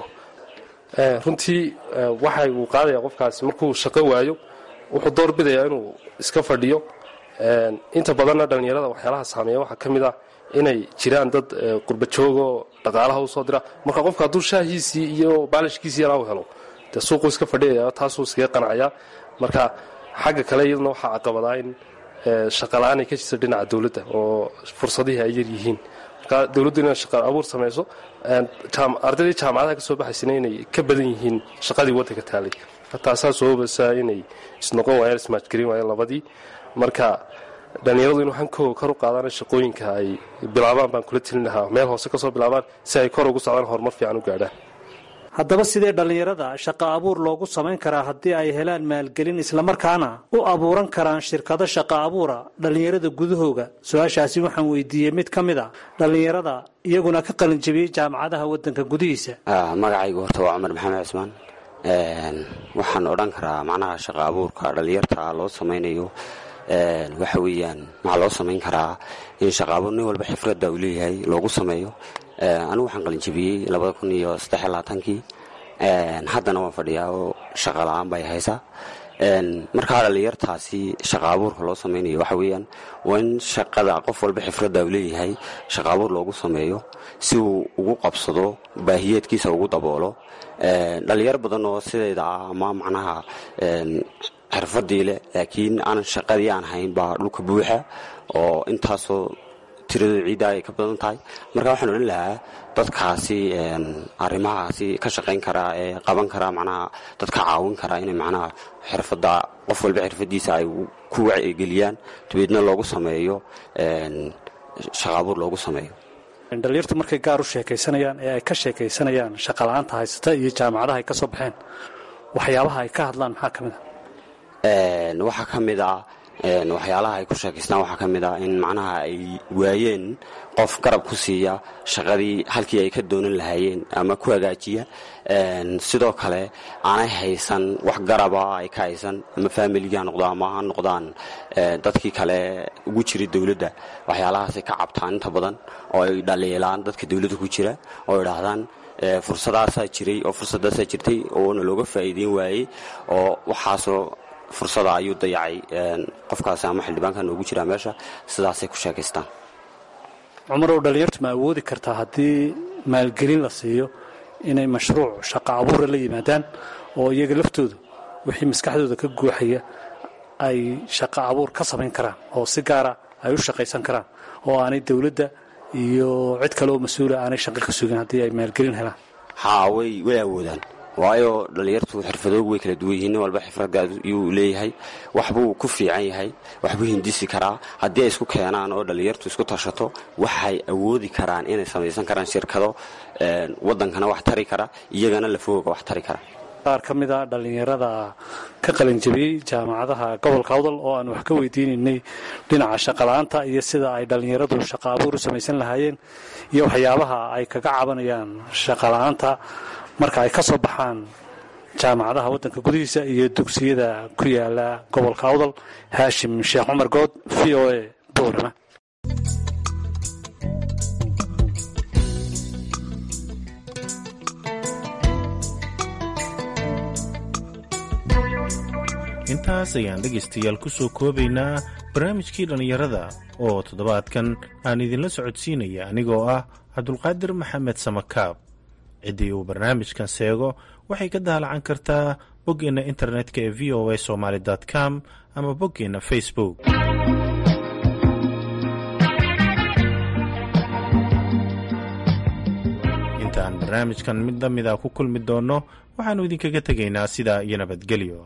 runtii waxa uu qaadaya qofkaasi markuu shaqo waayo wuxuu doorbidayaa inuu iska fadhiyo inta badanna dhallinyarada waxyaalaha saameeya waxaa ka mid ah inay jiraan dad qurbajoogoo dhaqaalaha usoo dira marka qofka hadduu shaahiisii iyo baalishkiisii yaraa u helo dee suuquu iska fadhiyaya taasuu iskaga qanacaya marka xagga kale iyaduna waxaa caqabadaa in shaqala-aan ay ka jirta dhinaca dowladda oo fursadihii ay yar yihiin marka dowladdu inay shaqa abuur samayso ardaydii jaamacadaha ka soo baxaysana inay ka badan yihiin shaqadii waddanka taalay taasaa sababeysaa inay isnoqon waayaan ismaajgarin waayeen labadii marka dhallinyaradu inuu hankooga kor u qaadaan shaqooyinka ay bilaabaan baan kula telin lahaa meel hoose kasoo bilaabaan si ay kor ugu socdaan horumar fiican u gaadhaan haddaba sidee dhallinyarada shaqo abuur loogu samayn karaa haddii ay helaan maalgelin islamarkaana u abuuran karaan shirkado shaqo abuura dhallinyarada gudahooga su-aashaasi waxaan weydiiyey mid ka mid a dhallinyarada iyaguna ka qalinjabiyey jaamacadaha waddanka gudihiisa magacaygu horta waa cumar maxamed cismaan waxaan odhan karaa macnaha shaqo abuurka dhallinyarta loo samaynayo waxa weeyaan maxaa loo samayn karaa in shaqa abuur nin walba xifradda uu leeyahay loogu sameeyo anigu waxaan qalinjabiyey labada kun iyo saddexiy labaatankii haddana waan fadhiyaa oo shaqa la-aan bay haysaa markaa dhallinyartaasi shaqa abuurka loo samaynayo waxa weeyaan waa in shaqada qof walba xifradda uu leeyahay shaqa abuur loogu sameeyo si uu ugu qabsado baahiyeedkiisa ugu daboolo dhallinyaro badan oo sidayda ah ama macnaha xirfadii leh laakiin aanan shaqadii aan hayn baa dhulka buuxa oo intaasoo tiradu ciidda ay ka badan tahay marka waxaan odhan lahaa dadkaasi arrimahaasi ka shaqayn karaa ee qaban karaa macnaha dadka caawin karaa inay macnaha xirfadda qof walba xirfadiisa ay ku wacyigeliyaan dabeedna loogu sameeyo shaqa abuur loogu sameeyo dhallinyartu markay gaar u sheekaysanayaan ee ay ka sheekaysanayaan shaqala-aanta haysata iyo jaamacadaha ay ka soo baxeen waxyaabaha ay ka hadlaan maxaa ka mid a waxaa ka mid ah waxyaalaha ay ku sheekaystaan waxaa ka mid ah in macnaha ay waayeen qof garab ku siiya shaqadii halkii ay ka doonan lahaayeen ama ku hagaajiya sidoo kale aanay haysan wax garaba ay ka haysan ama faamiligii ha noqdo ama ha noqdaan dadkii kale ugu jira dowladda waxyaalahaasay ka cabtaan inta badan oo ay dhaliilaan dadka dowladda ku jira oo idhaahdaan fursadaasaa jiray oo fursadaasaa jirtay oona looga faa'iideyn waayey oo waxaasoo fursada ayuu dayacay qofkaasi ama xildhibaanka noogu jiraa meesha sidaasay ku sheekaystaan cumarow dhallinyartu ma awoodi kartaa haddii maalgelin la siiyo inay mashruuc shaqo abuura la yimaadaan oo iyaga laftoodu wixii maskaxdooda ka guuxaya ay shaqo abuur ka samayn karaan oo si gaara ay u shaqaysan karaan oo aanay dowladda iyo cid kale oo mas-uula aanay shaqo ka sugin haddii ay maalgelin helaan haa way way awoodaan waayo dhallinyartu xirfadoogu way kala duwan yihiin nin walba xirfadgaad yuu leeyahay waxbuu ku fiican yahay waxbuu hindisi karaa haddii ay isku keenaan oo dhallinyartu isku tashato waxay awoodi karaan inay samaysan karaan shirkado waddankana wax tari kara iyagana lafooga wax tari kara qaar ka mid a dhallinyarada ka qalinjabiyey jaamacadaha gobolka awdal oo aan wax ka weydiinaynay dhinaca shaqala-aanta iyo sida ay dhallinyaradu shaqa abuur u samaysan lahaayeen iyo waxyaabaha ay kaga cabanayaan shaqala-aanta marka ay ka soo baxaan jaamacadaha waddanka gudihiisa iyo dugsiyada ku yaala gobolka awdal haashim sheekh cumar good v o a boorama intaas ayaan dhegaystayaal ku soo koobaynaa barnaamijkii dhallinyarada oo toddobaadkan aan idinla socodsiinaya anigoo ah cabdulqaadir maxamed samakaab ciddii uu barnaamijkan seego waxay ka daalacan kartaa boggeenna internetka ee v o a somaali com ama boggeenna facebook intaan barnaamijkan mid la mida ku kulmi doonno waxaannu idinkaga tegaynaa sidaa iyo nabadgelyo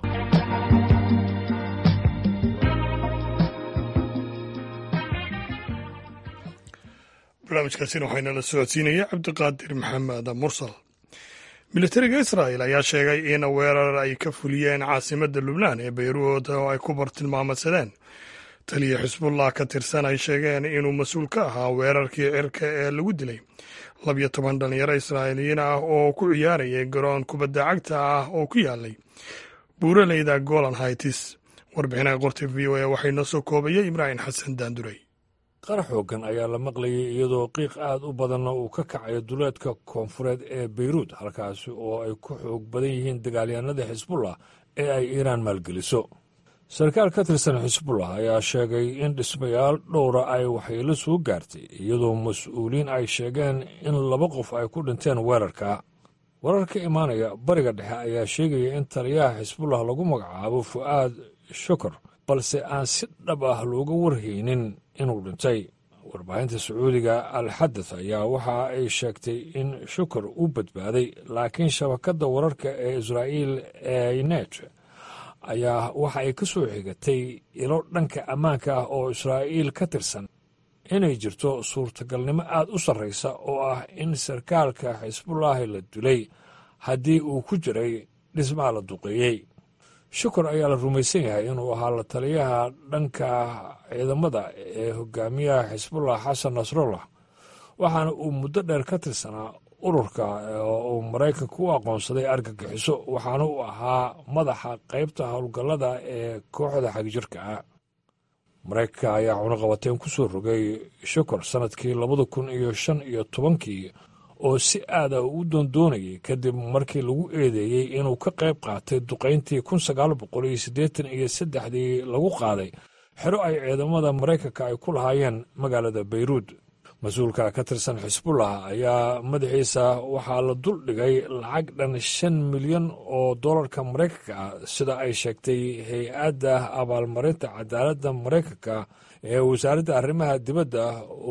barnaamijkaasina waxaynala socodsiinaya cabdiqaadir maxamed mursal militariga israa'el ayaa sheegay in weerar ay ka fuliyeen caasimadda lubnaan ee bayruud oo ay ku bartilmaamadsadeen taliya xisbullah ka tirsan ay sheegeen inuu mas-uul ka ahaa weerarkii cirka ee lagu dilay labiyo toban dhalinyaro israa'iiliyiin ah oo ku ciyaarayay garoon kubadda cagta ah oo ku yaalay buuraleyda golan haitis warbixinaha qorta v o a waxay noo soo koobayay ibraahim xasan daanduray qar xooggan ayaa la maqlayay iyadoo qiiq aad u badanna uu ka kacayo duleedka koonfureed ee beyruud halkaasi oo ay ku xoog badan yihiin dagaalyahanada xisbullah ee ay iiraan maalgeliso sarkaal ka tirsan xisbullah ayaa sheegay in dhismayaal dhowra ay waxyeelo soo gaartay iyadoo mas-uuliyiin ay sheegeen in laba qof ay ku dhinteen weerarka warar ka imaanaya bariga dhexe ayaa sheegaya in taliyaha xisbullah lagu magacaabo fu'aad shukar balse aan si dhab ah looga warhaynin inuu dhintay warbaahinta sacuudiga alxadath ayaa waxa ay sheegtay in shukar uu badbaaday laakiin shabakadda wararka ee israa'iil ee net ayaa waxa ay ka soo xigatay ilo dhanka ammaanka ah oo israa'iil ka tirsan inay jirto suurtagalnimo aad u sarraysa oo ah in sarkaalka xisbullaahi la dilay haddii uu ku jiray dhismaha la duqeeyey shukur ayaa la rumaysan yahay inuu ahaa la taliyaha dhanka ciidamada ee hogaamiyaha xisbullah xasan nasrullah waxaana uu muddo dheer ka tirsanaa ururka oo uu maraykanka u aqoonsaday argagixiso waxaana uu ahaa madaxa qaybta howlgallada ee kooxda xagjirka ah maraykanka ayaa cunaqabateen ku soo rogay shukur sannadkii labada kun iyo shan iyo tobankii oo si aada u doondoonayay kadib markii lagu eedeeyey inuu ka qayb qaatay duqayntii kun sagaal boqol iyo siddeetan iyo saddexdii lagu qaaday xero ay ciidamada maraykanka ay ku lahaayeen magaalada bayruud mas-uulka ka tirsan xisbullah ayaa madaxiisa waxaa la dul dhigay lacag dhan shan milyan oo dollarka maraykanka ah sida ay sheegtay hay-adda abaalmarinta cadaaladda maraykanka ee wasaaradda arrimaha dibadda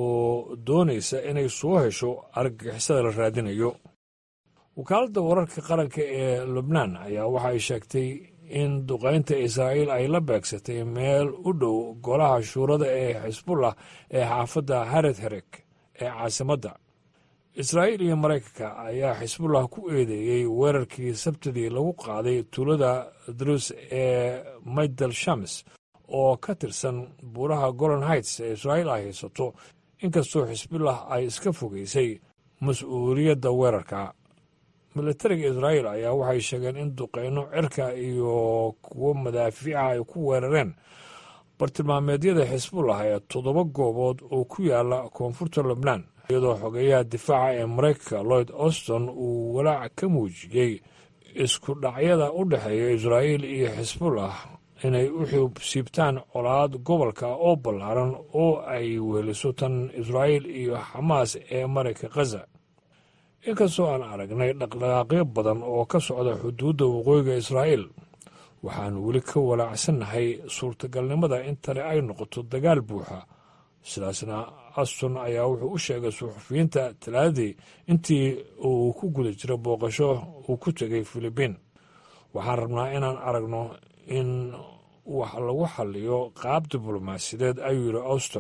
oo doonaysa inay soo hesho argagixisada la raadinayo wakaaladda wararka qaranka ee lubnaan ayaa waxa ay sheegtay in duqaynta israa'iil ay la beegsatay meel u dhow golaha shuurada ee xisbullah ee xaafadda hared herek ee caasimadda israa'iil iyo maraykanka ayaa xisbullah ku eedeeyey weerarkii sabtidii lagu qaaday tuulada drus ee maydal shams oo ka tirsan buuraha golan heights ee israa'iil ay haysato inkastoo xisbullah ay iska fogeysay mas-uuliyadda weerarka militariga israa'iil ayaa waxay sheegeen in duqeyno cirka iyo kuwo madaafiica ay ku weerareen bartilmaameedyada xisbullah ee toddoba goobood oo ku yaala koonfurta lubnaan iyadoo xogeyaha difaaca ee maraykanka lloyd auston uu walaac ka muujiyey isku dhacyada u dhexeeya israa'iil iyo xisbullah inay u xiibsiibtaan colaad gobolka oo ballaaran oo ay weheliso tan israa'iil iyo xamaas ee marayka khaza inkastoo aan aragnay dhaqdhaqaaqyo badan oo ka socda xuduudda waqooyiga israa'iil waxaanu weli ka walaacsannahay suurtagalnimada in tani ay noqoto dagaal buuxa sidaasna aston ayaa wuxuu u sheegay suxufiyiinta talaadadii intii uu ku guda jiro booqasho uu ku tegay filibiin waxaan rabnaa inaan aragno in wax lagu xaliyo qaab diblomaasiyadeed ayuu yidhi auston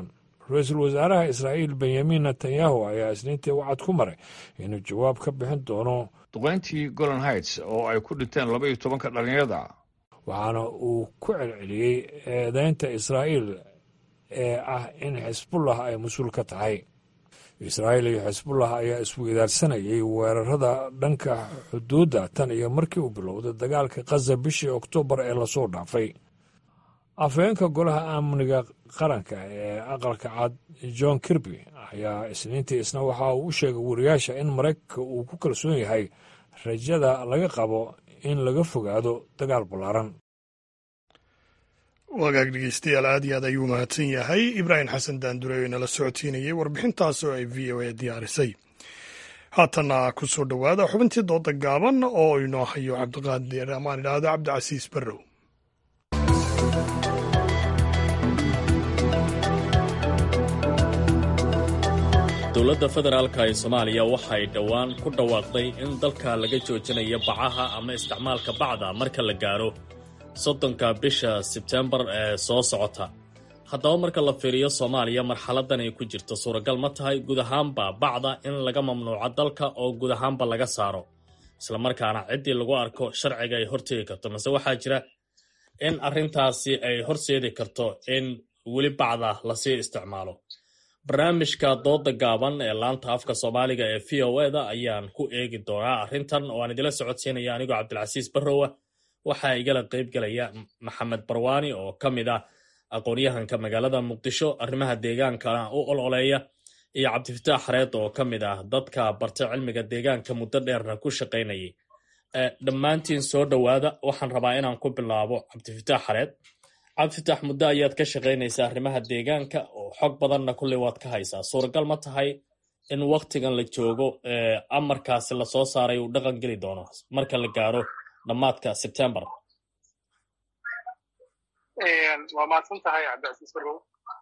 ra-iisul wasaaraha israa'iil benyamin netanyahu ayaa isniintii wacad ku maray inuu jawaab ka bixin doono duqayntii golan heights oo ay ku dhinteen laba iyo tobanka dhallinyarada waxaana uu ku celceliyey eedeynta israa'iil ee ah in xisbullah ay mas-uul ka tahay israa'iil iyo xisbullah ayaa isweydaarsanayay weerarada dhanka xuduudda tan iyo markii uu bilowday dagaalka khaza bishii oktoobar ee lasoo dhaafay afhayeenka golaha amniga qaranka ee aqalka cad john kirby ayaa isniintii isna waxa uu u sheegay wariyaasha in maraykanka uu ku kalsoon yahay rajada laga qabo in laga fogaado dagaal ballaaran wagaag dhegeystayaal aad iyo aad ayuu mahadsan yahay ibraahim xasan daandure oo inala socotiinayay warbixintaas oo ay v o a diyaarisay haatanna ku soo dhowaada xubintii dooda gaaban oo inoo hayo cabdiqaadir amaan idhaahdo cabdicasiis barrow dowladda federaalka ee soomaaliya waxay dhowaan ku dhawaaqday in dalka laga joojinayo bacaha ama isticmaalka bacda marka la gaaro soddonka bisha sebtembar ee soo socota haddaba marka la fiiriyo soomaaliya marxaladan ay ku jirto suuragal ma tahay guud ahaanba bacda in laga mamnuuco dalka oo guud ahaanba laga saaro islamarkaana ciddii lagu arko sharciga ay horteegi karto mase waxaa jira in arrintaasi ay horseedi karto in weli bacda lasii isticmaalo barnaamijka dooda gaaban ee laanta afka soomaaliga ee v o e da ayaan ku eegi doonaa arrintan oo aan idila socodsiinaya anigoo cabdilcasiis barrowa waxaa igala qaybgelaya maxamed barwaani oo ka mid ah aqoon-yahanka magaalada muqdisho arrimaha deegaankana u ololeeya iyo cabdifataax xareed oo ka mid ah dadka bartay cilmiga deegaanka muddo dheerna ku shaqaynayay dhammaantiin soo dhowaada waxaan rabaa inaan ku bilaabo cabdifataax xareed cabdifitaax muddo ayaad ka shaqaynaysaa arrimaha deegaanka oo xog badanna kulley waad ka haysaa suuragal ma tahay in waktigan la joogo amarkaasi lasoo saaray uu dhaqan geli doono marka la gaaro dhammaadka sebtembar waa mahadsan tahay cabdicasiis barrow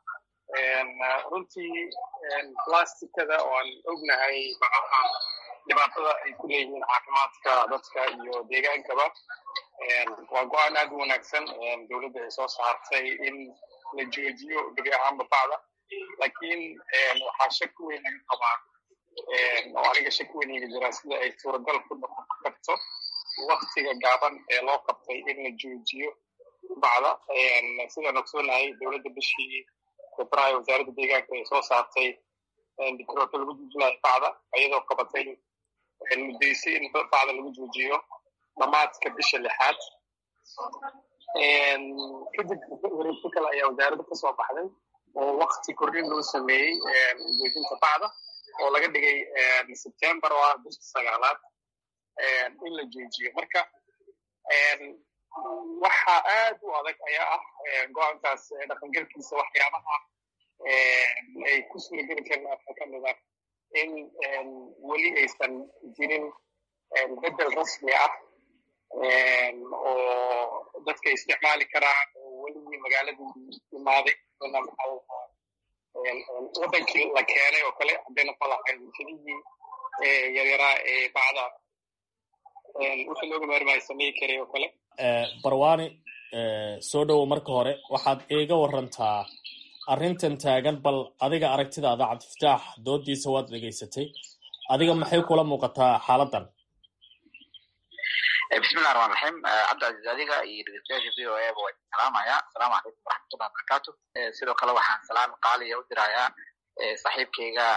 runtii plasticada oo aan ognahay bacaha dhibaatada ay ku leeyihiin caafimaadka dadka iyo deegaankaba waa go-aan aad u wanaagsan dowladda ay soo saartay in la joojiyo gebi ahaanba bacda laakiin waxaa shaki weyn laga qabaa oo aniga shaki weyn iga jira sida ay suuragal ku noqon karto waktiga gaaban ee loo qabtay in la joojiyo bacda sidaan ogsoonahay dowladda bishii febraayo wasaaradda deegaanka ay soo saartay dikroota lagu joojinayo bacda iyadoo qabatay muddaysay in bacda lagu joojiyo dhamaadka bisha lixaad kadib wareegto kale ayaa wasaaradda ka soo baxday oo wakti kordhin loo sameeyey joojinta bacda oo laga dhigay sebtembar oo ah bisha sagaalaad in la joojiyo marka waxa aad u adag ayaa ah go-aankaas dhaqangelkiisa waxyaabaha ay ku suurageli karin afka ka mid ah in weli aysan jirin bedel rasmi ah oo dadka isticmaali karaan oo weligii magaaladii imaaday wadankii la keenay oo kale haddayna falahayn kelihii yaryaraa ee bacda wixii looga maarmaayo sameyi karay oo kale barwani soo dhowow marka hore waxaad iiga warantaa arrintan taagan bal adiga aragtidaada cabdifataax doodiisa waad dhegaysatay adiga maxay kula muuqataa xaaladan bismillahi raxmaan raxiim cabdicaziz adiga iyo dhegeystayaasha v o a ba waa salaamaya asalaamu calaykum waraxmatullahi wabarakaatu sidoo kale waxaan salaam qaaliya u dirayaa saaxiibkayga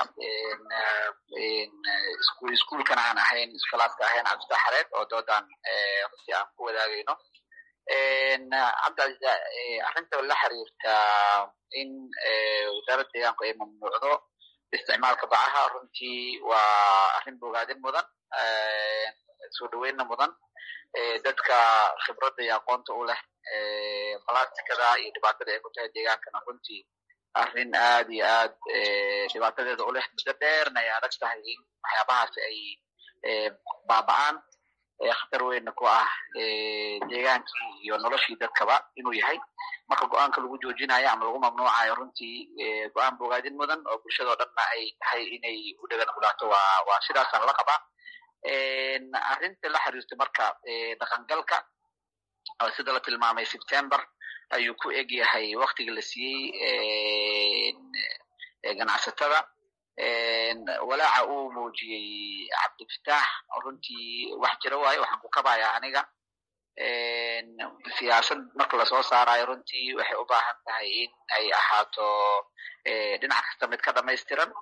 iskuulkana aan ahayn iskolaaska ahayn cabdifatax xareed oo doodan runtii aan ku wadaagayno cabdicaziz arrinta la xiriirta in wasaaradda deegaanku ay mamnuucdo isticmaalka bacaha runtii waa arrin bogaadin mudan soo dhaweynna mudan dadka khibradda iyo aqoonta u leh balastikada iyo dhibaatada ay ku tahay deegaankana runtii arrin aad iyo aad dhibaatadeeda u leh muddo dheerna ay adag tahay in waxyaabahaas ay baaba'aan khatar weynna ku ah deegaankii iyo noloshii dadkaba inuu yahay marka go-aanka lagu joojinayo ama lagu mamnuucayo runtii go-aan bogaadin mudan oo bulshadao dhanna ay tahay inay u dhegan gulaato waa waa sidaasaan la qabaa arrinta la xiriirta marka dhaqangalka sida la tilmaamay september ayuu ku eg yahay waktiga la siiyey ganacsatada walaaca uu muujiyey cabdifataax runtii wax jira waayo waxaan ku kabayaa aniga siyaasad marka lasoo saarayo runtii waxay u baahan tahay in ay ahaato dhinac kasta mid ka dhamaystiran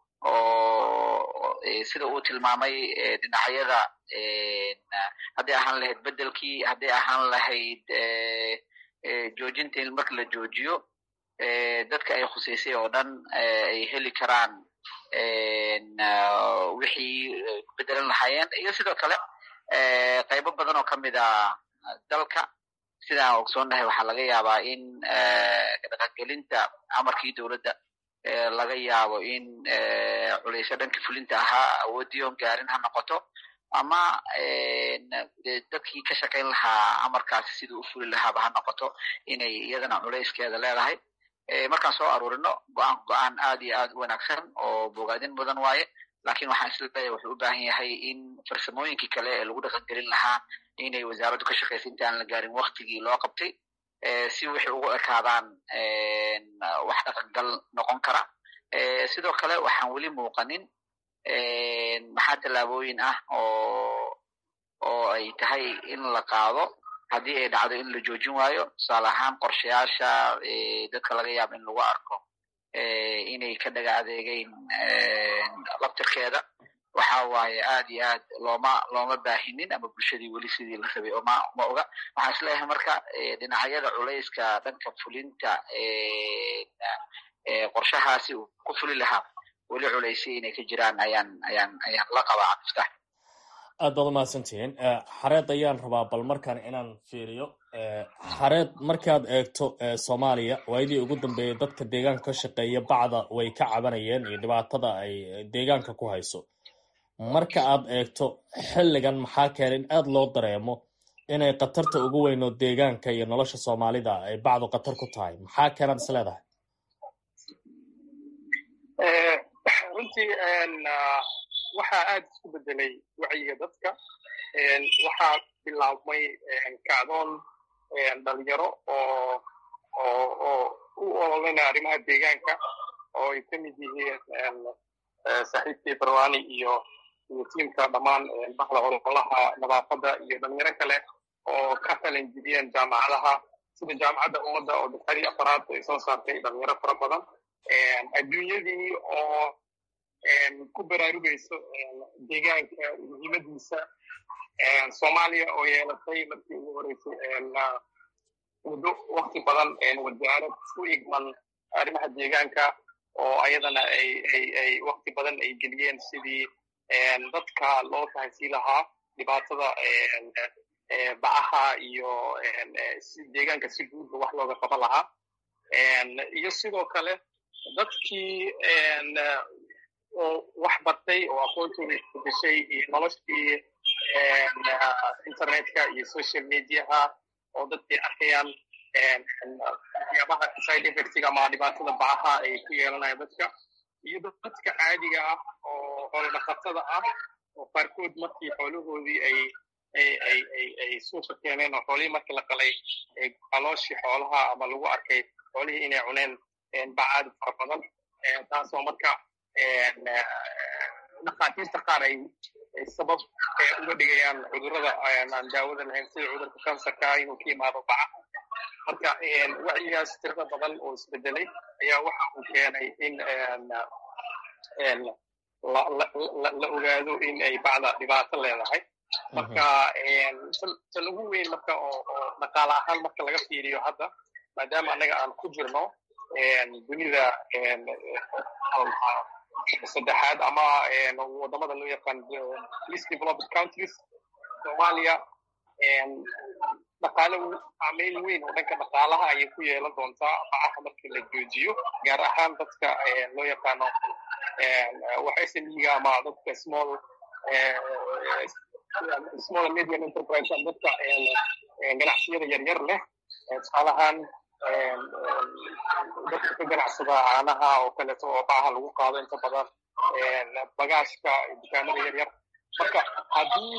oo sida uu tilmaamay dhinacyada hadday ahaan lahayd bedelkii hadday ahaan lahayd joojinta in marka la joojiyo dadka ay khuseysay oo dhan ay heli karaan wixii bedelan lahaayeen iyo sidoo kale qaybo badan oo kamid a dalka sidaan ogsoonnahay waxaa laga yaabaa in dhaqangelinta amarkii dowladda laga yaabo in culeysyo dhanka fulinta ahaa awoodii oon gaarin ha noqoto ama dadkii ka shaqayn lahaa amarkaasi siduu u fuli lahaaba ha noqoto inay iyadana culeyskeeda leedahay markaan soo aruurino go-aan go-aan aad iyo aad u wanaagsan oo bogaadin mudan waaye lakin waxaan isleeyahay wuxuu u baahan yahay in farsamooyinkii kale ee lagu dhaqangelin lahaa inay wasaaraddu ka shaqaysa inta aan la gaarin waktigii loo qabtay si waxay ugu ekaadaan wax dhaqangal noqon kara sidoo kale waxaan weli muuqanin maxaa tallaabooyin ah oo oo ay tahay in la qaado haddii ay dhacdo in la joojin waayo tusaale ahaan qorshayaasha dadka laga yaabo in lagu arko inay ka dhaga adeegeyn labtirkeeda waxa waaye aad iyo aad looma looma baahinin ama bulshadii weli sidii la rabay oma ma oga waxaan isleeyahay marka dhinacyada culayska dhanka fulinta qorshahaasi uu ku fuli lahaa weli culaysya inay ka jiraan ayaan ayaan ayaan la qabaa cabdiftaax aad baad umahadsantihiin xareed ayaan rabaa bal markaan inaan fiiriyo xareed markaad eegto soomaaliya waayadii ugu dambeeyay dadka deegaanka ka shaqeeya bacda way ka cabanayeen iyo dhibaatada ay deegaanka ku hayso marka aad eegto xilligan maxaa keenay in aada loo dareemo inay khatarta ugu weyn oo deegaanka iyo nolosha soomaalida ay bacdu khatar ku tahay maxaa keenaad is leedahay runtii waxaa aad isku bedelay wacyiga dadka waxaa bilaabmay kacdoon dhalinyaro oo oo oo u ololinaya arrimaha deegaanka oo ay ka mid yihiin saaxiibkii barwani iyo iyo tiimka dhammaan baxda ololaha nadaafadda iyo dhalinyaro kale oo ka falanjibiyeen jaamacadaha sida jaamacadda ummadda oo dafari afaraad ay soo saartay dhalinyaro fara badan adduunyadii oo ku baraarugayso deegaanka muhiimadiisa soomaaliya oo yeelatay markii ugu horeysay muddo wakti badan wasaarad ku igman arrimaha deegaanka oo ayadana ay ay ay wakti badan ay geliyeen sidii dadka loo fahansii lahaa dhibaatada bacaha iyo deegaanka si guudba wax looga qaban lahaa iyo sidoo kale dadkii oo wax bartay oo aqoontooda isbedeshay iyo noloshii internetka iyo social mediaha oo dadkay arkayaan waxyaabaha side effectiga ama dhibaatada bacaha ay ku yeelanayaan dadka iyo dadka caadiga ah oo xoolo dhaqatada ah oo qaarkood markii xoolahoodii ay ay ay ay ay suuqa keeneen oo xoolihii markii la qalay calooshii xoolaha ama lagu arkay xoolihii inay cuneen bacaad fara badan taasoo marka dhakhaatiirta qaar ay sabab uga dhigayaan cudurrada aan daawada lahayn sida cudurka kansarka inuu ka yimaado baca marka wacyigaas tirada badan oo isbedelay ayaa waxa uu keenay in la ogaado in ay bacda dhibaato leedahay marka tan ugu weyn marka oo dhaqaale ahaan marka laga fiiriyo hadda maadaama annaga aan ku jirno dunida saddexaad ama wadamada loo yaqaan least developed countries soomaaliya dhaqaale saameyn weyn oo dhanka dhaqaalaha ayay ku yeelan doontaa bacaha markii la joojiyo gaar ahaan dadka loo yaqaano wax smiga ama dadka small small and medium enterprise dadka ganacsiyada yaryar leh tusaalahaan dadka ka ganacsada caanaha oo kaleeto oo bacaha lagu qaado inta badan bagaashka dukaamada yaryar marka haddii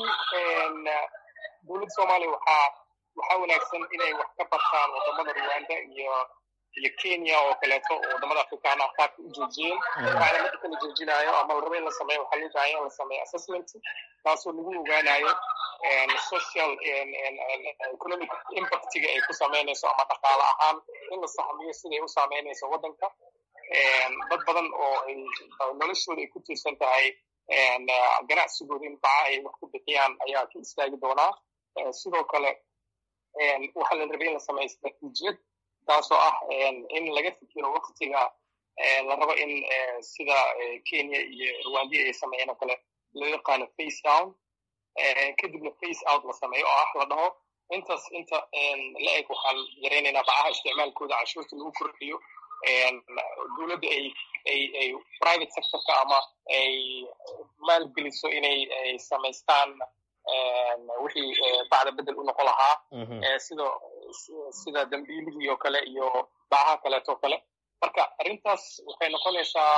dowladda soomaaliya waxaa waxaa wanaagsan inay wax ka bartaan wadamada rwanda iyo iyo kenya oo kaleeto oo wadamada afrikaan ah qaabka u joojiyeen waxaana marka kala joojinayo ama la rabo in la sameeyo waxaa loo baahan in la sameeyo assessment taasoo lagu ogaanayo social economic impactiga ay ku sameynayso ama dhaqaale ahaan in la saxmiyo siday u saameynayso waddanka dad badan oo ay noloshooda ay ku tiirsan tahay ganacsigooda in baca ay wax ku bixiyaan ayaa ka istaagi doonaa sidoo kale waxaa la rabay in la sameeyo istaraatiijiyad taasoo ah in laga fikiro waktiga la rabo in sida kenya iyo rwandi ay sameeyeen oo kale loo yaqaano face down kadibna face out la sameeyo oo ah la dhaho intaas inta la eg waxaan yaraynaynaa bacaha isticmaalkooda cashuurta lagu kordhiyo dowladda ay ay ay private sectorka ama ay maalgeliso inay ay samaystaan wixii bacda bedel u noqon lahaa sida sida dambiilihii oo kale iyo bacaha kaleeto kale marka arrintaas waxay noqonaysaa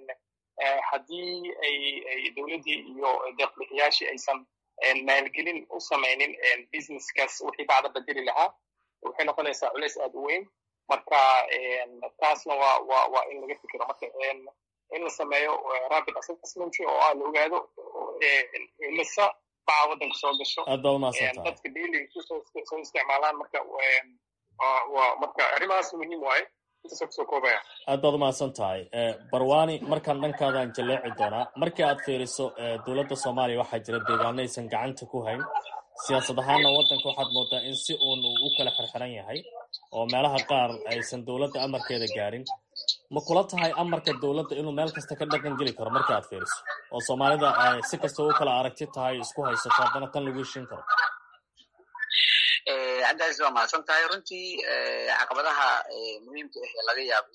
haddii ay ay dowladdii iyo deeqbixiyaashii aysan maalgelin u samaynin businesskaas wixii bacda bedeli lahaa waxay noqonaysaa culeys aad u weyn marka taasna waa waa waa in laga fikiro marka in la sameeyo rapid assessment oo ah la ogaado imisa baca waddanka soo gasho aad baa umahadsantahay dadka daily soo isticmaalaan marka waa marka arrimahaas muhiim waaye intaasoo kusoo koobaya aad baad umahadsan tahay barwani markaan dhankaadan jaleeci doonaa markii aad fiiriso dowladda soomaaliya waxaa jira deegaano aysan gacanta ku hayn siyaasad ahaanna waddanka waxaad moodaa in si uun uu u kala xirxiran yahay oo meelaha qaar aysan dowladda amarkeeda gaarin ma kula tahay amarka dowladda inuu meel kasta ka dhaqan geli karo marka aad fiiriso oo soomaalida ay si kasta u kala aragti tahay isku haysato haddana tan lagu heshin karo cabdicaziz waa mahadsan tahay runtii caqabadaha muhiimka ah ee laga yaabo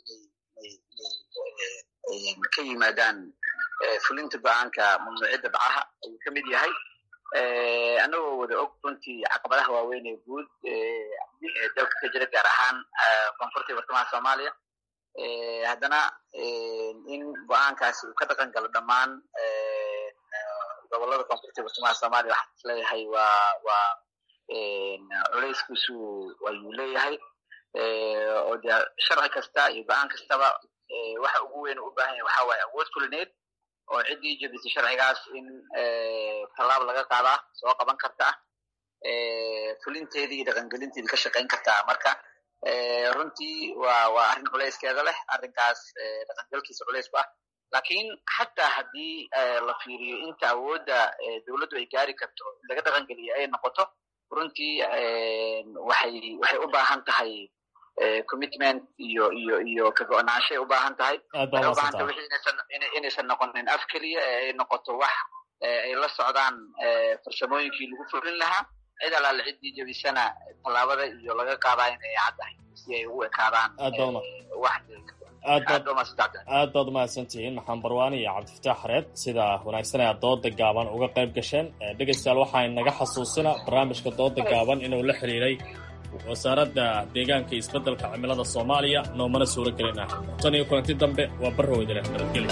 inay ka yimaadaan fulinta go-aanka mamnuuciyadda bacaha ayuu ka mid yahay annagoo wada og runtii caqabadaha waaweyn ee guud dalka ka jira gaar ahaan koonfurta iyo bartamaha soomaaliya haddana in go-aankaasi uu ka dhaqan galo dhammaan gobolada koonfurta iyo bartamaha soomaaliya waxaan isleeyahay waa waa culeyskiisu ayuu leeyahay oo dee sharci kasta iyo go-aan kastaba waxa ugu weyn u baahan yahay waxa waaye awood fulineed oo ciddii jebisay sharcigaas in tallaab laga qaadaa soo qaban karta fulinteedii iyo dhaqangelinteedii ka shaqayn kartaa marka runtii waa waa arrin culeyskeeda leh arrinkaas dhaqangelkiisa culeys ku ah lakiin xataa haddii la fiiriyo inta awoodda dowladdu ay gaari karto in laga dhaqangeliyo ay noqoto runtii waxay waxay u baahan tahay commitment iyo iyo iyo ka go-naanshay u baahan tahay waxay u baahan tahay wixii inaysan inaysan noqonin af keliya ee ay noqoto wax ay la socdaan farsamooyinkii lagu fulin lahaa cid alaale ciddii jebisana tallaabada iyo laga qaadaa inay caddahay si ay ugu ekaadaan wax aad baad umahadsan tihiin maxamed barwaani iyo cabdifataax xareed sida wanaagsan ee aad dooda gaaban uga qayb gasheen dhegaystayaal waxaa naga xasuusina barnaamijka dooda gaaban inuu la xiriiray wasaaradda deegaanka iyo isbeddelka cimilada soomaaliya noomana suuro gelin ah tan iyo kulanti dambe waa barroweydaleh nabadgeli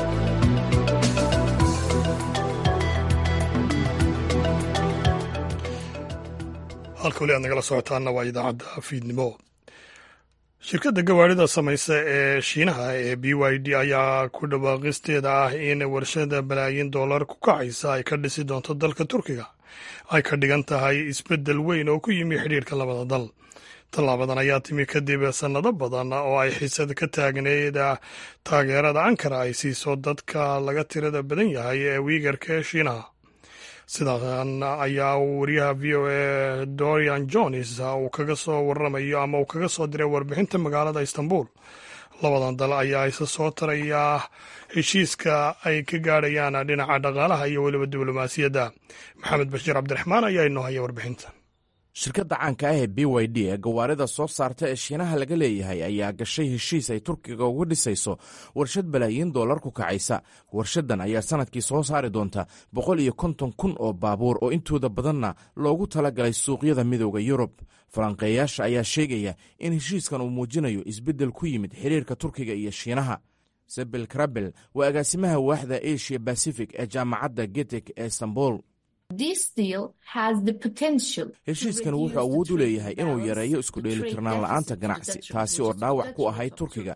halka weli aad nagala socotaana waa idaacadda fiidnimo shirkadda gawaarida samaysa ee shiinaha ee b y d ayaa ku dhawaaqisteeda ah in warshada balaayin dollar ku kacaysa ay ka dhisi doonto dalka turkiga ay ka dhigan tahay isbeddel weyn oo ku yimi xidhiirka labada dal tallaabadan ayaa timi kadib sannado badan oo ay xiisad ka taagneyd taageerada ankara ay siiso dadka laga tirada badan yahay ee wiigarka ee shiinaha sidan ayaa wariyaha v o a dorian jones uu kaga soo waramayo ama uu kaga soo diray warbixinta magaalada istanbul labadan dal ayaa isa soo tarayaa heshiiska ay ka gaadhayaan dhinaca dhaqaalaha iyo weliba diblomaasiyadda maxamed bashiir cabdiraxmaan ayaa inoo haya warbixinta shirkadda caanka ah ee b y d ee gawaarida soo saarta ee shiinaha laga leeyahay ayaa gashay heshiis ay turkiga uga dhisayso warshad balaayiin dollar ku kacaysa warshadan ayaa sanadkii soo saari doonta boqol iyo konton kun oo baabuur oo intooda badanna loogu talagalay suuqyada midooda yurub falanqeeyaasha ayaa sheegaya in heshiiskan uu muujinayo isbeddel ku yimid xiriirka turkiga iyo shiinaha sebil krabel waa agaasimaha waaxda asia bacific ee jaamacadda getek ee istanbul heshiiskan wuxuu awood u leeyahay inuu yareeyo isku dheelitirnaan la'aanta ganacsi taasi oo dhaawac ku ahayd turkiga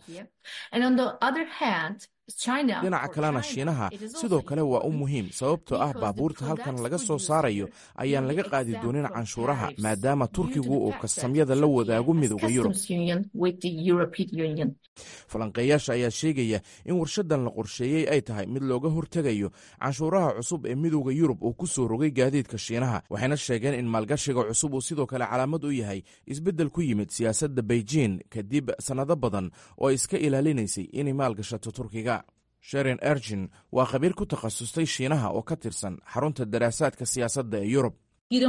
dhinaca kalena shiinaha sidoo kale waa u muhiim sababtoo ah baabuurta halkan laga soo saarayo ayaan laga qaadi doonin canshuuraha maadaama turkigu uu kastamyada la wadaago midooda yurub falanqeeyaasha ayaa sheegaya in warshadan la qorsheeyey ay tahay mid looga hortegayo canshuuraha cusub ee midooda yurub uu ku soo rogay gaadiidka shiinaha waxayna sheegeen in maalgashiga cusub uu sidoo kale calaamad u yahay isbeddel ku yimid siyaasadda beijing kadib sannado badan oo ay iska ilaalinaysay inay maalgashato turkiga sherin ergin waa khabiir ku takhasustay shiinaha oo ka tirsan xarunta daraasaadka siyaasadda ee yurub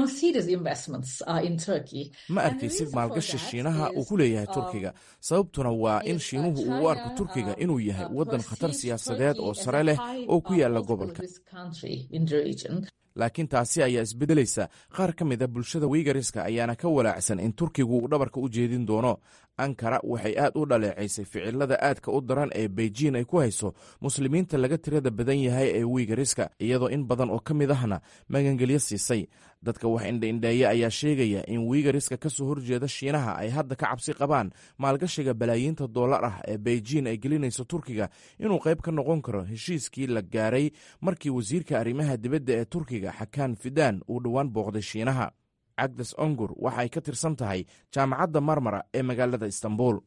ma arkaysid maalgashi shiinaha uu ku leeyahay turkiga sababtuna waa in shiinuhu uu u arko turkiga inuu yahay waddan khatar siyaasadeed oo sare leh oo ku yaala gobolka laakiin taasi ayaa isbeddelaysa qaar ka mid a bulshada wiigariska ayaana ka walaacsan in turkigu uu dhabarka u jeedin doono ankara waxay aad u dhaleecaysay ficilada aadka u daran ee beijing ay ku hayso muslimiinta laga tirada badan yahay ee wiigariska iyadoo in badan oo ka mid ahna magangelyo siisay dadka wax indhaindheeya ayaa sheegaya in wiigariska ka soo horjeeda shiinaha ay hadda ka cabsi qabaan maalgashiga balaayiinta dollar ah ee beijing ay gelinayso turkiga inuu qayb ka noqon karo heshiiskii la gaaray markii wasiirka arrimaha dibadda ee turkiga xakaan fidaan uu dhowaan booqday shiinaha cagdes ongur waxa ay ka tirsan tahay jaamacadda marmara ee magaalada istanbul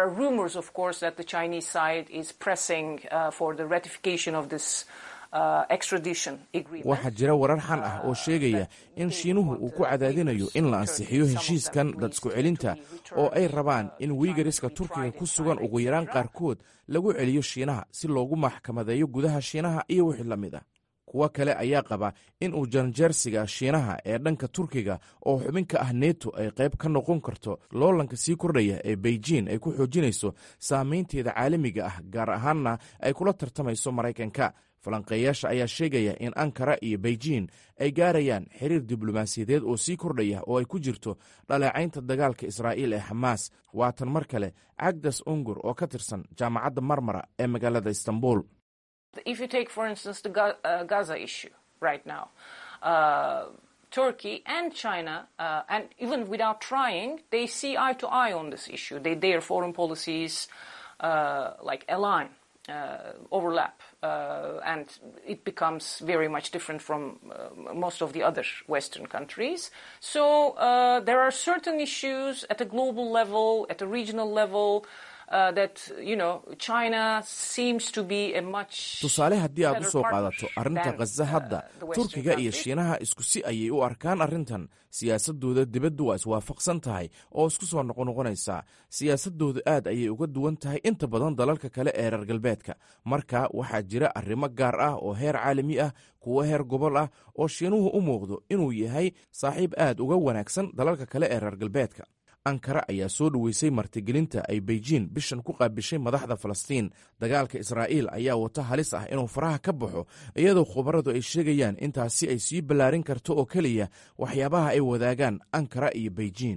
waxaa jira warar xan ah oo sheegaya in shiinuhu uu ku cadaadinayo in la ansixiyo heshiiskan dad isku celinta oo ay rabaan in wiigariska turkiga ku sugan ugu yaraan qaarkood lagu celiyo shiinaha si loogu maxkamadeeyo gudaha shiinaha iyo wixii la mid ah kuwo kale ayaa qaba in uu janjeersiga shiinaha ee dhanka turkiga oo xubin ka ah neto ay qayb ka noqon karto loolanka sii kordhaya ee beijing ay ku xoojinayso saameynteeda caalamiga ah gaar ahaanna ay kula tartamayso maraykanka falanqeeyaasha ayaa sheegaya in ankara iyo beijing ay gaarayaan xiriir diblomaasiyadeed oo sii kordhaya oo ay ku jirto dhaleecaynta dagaalka israa'iil ee xamaas waatan mar kale cagdas ungur oo ka tirsan jaamacadda marmara ee magaalada istanbul If you take, for instance, the Ga- uh, Gaza issue right now, uh, Turkey and China, uh, and even without trying, they see eye to eye on this issue. They, their foreign policies uh, like align, uh, overlap, uh, and it becomes very much different from uh, most of the other Western countries. So uh, there are certain issues at a global level, at a regional level. Uh, that you know China seems to be a much tusaale haddii aad u better soo partner qaadato arrinta than, khaza hadda the Western turkiga iyo countries. shiinaha isku si ayay u arkaan arrintan siyaasadooda dibaddu waa iswaafaqsan tahay oo isku soo noqonoqonaysaa siyaasadoodu aad ayay uga duwan tahay inta badan dalalka kale ee reer galbeedka marka waxaa jira arrimo gaar ah oo heer caalami ah kuwo heer gobol ah oo shiinuhu u muuqdo inuu yahay saaxiib aad uga wanaagsan dalalka kale ee reer galbeedka ankara ayaa soo dhoweysay martigelinta ay beijing bishan ku qaabishay madaxda falastiin dagaalka israa'iil ayaa wata halis ah inuu faraha ka baxo iyadoo khubaradu ay sheegayaan intaasi ay sii ballaarin karto oo keliya waxyaabaha ay wadaagaan ankara iyo beijing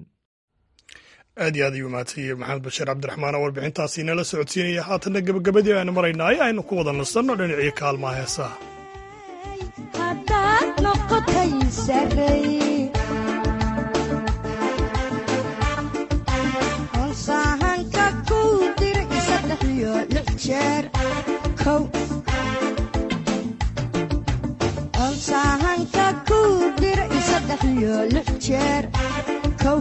aad iyo aad ayuu mahadsanyahay maxamed bashiir cabdiraxmaan oo warbixintaasi inala socodsiinaya haatanna gebagabadii aynu maraynaa ee aynu ku wada nasanno dhinacii kaalmaha heesaha haddaad noqotay sarey honsahanka ku dir saddex iyo lix jeer kow honsahanka ku dir saddex iyo lix jeer kow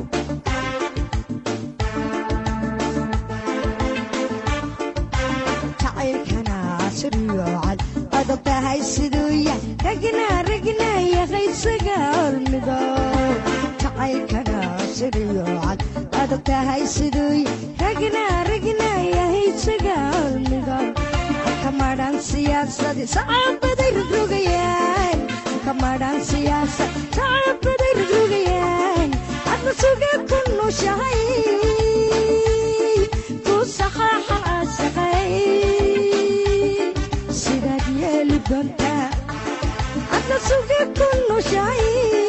jacaylkana siriyo cad adag tahay siduu yah ragna ragna yaqaysaga hormido jacaylkana siriyo cad adag tahay siduu yah ragna ragna yahaysaga hormido kamadhan siyaasadi sacaabaday rogrogayaan kamadhan siyaasad sacaabaday rogrogayaan adna suga ku nushahay ku saxaaxan asaqay sidaad yeeli doontaa adna suga ku nushahay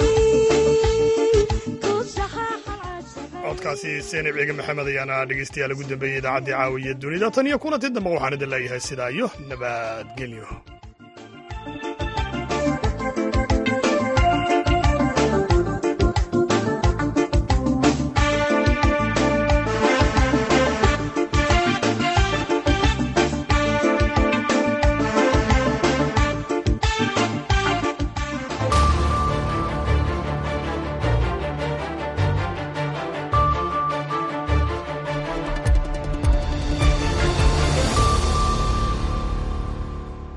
ku saxaaxan asaqay codkaasi seenib ciige maxamed ayaana dhegeystayaal ugu dambeeyey idaacaddii caawiya dunida tan iyo kulanti dambe waxaan idin leeyahay sidaa iyo nabadgelyo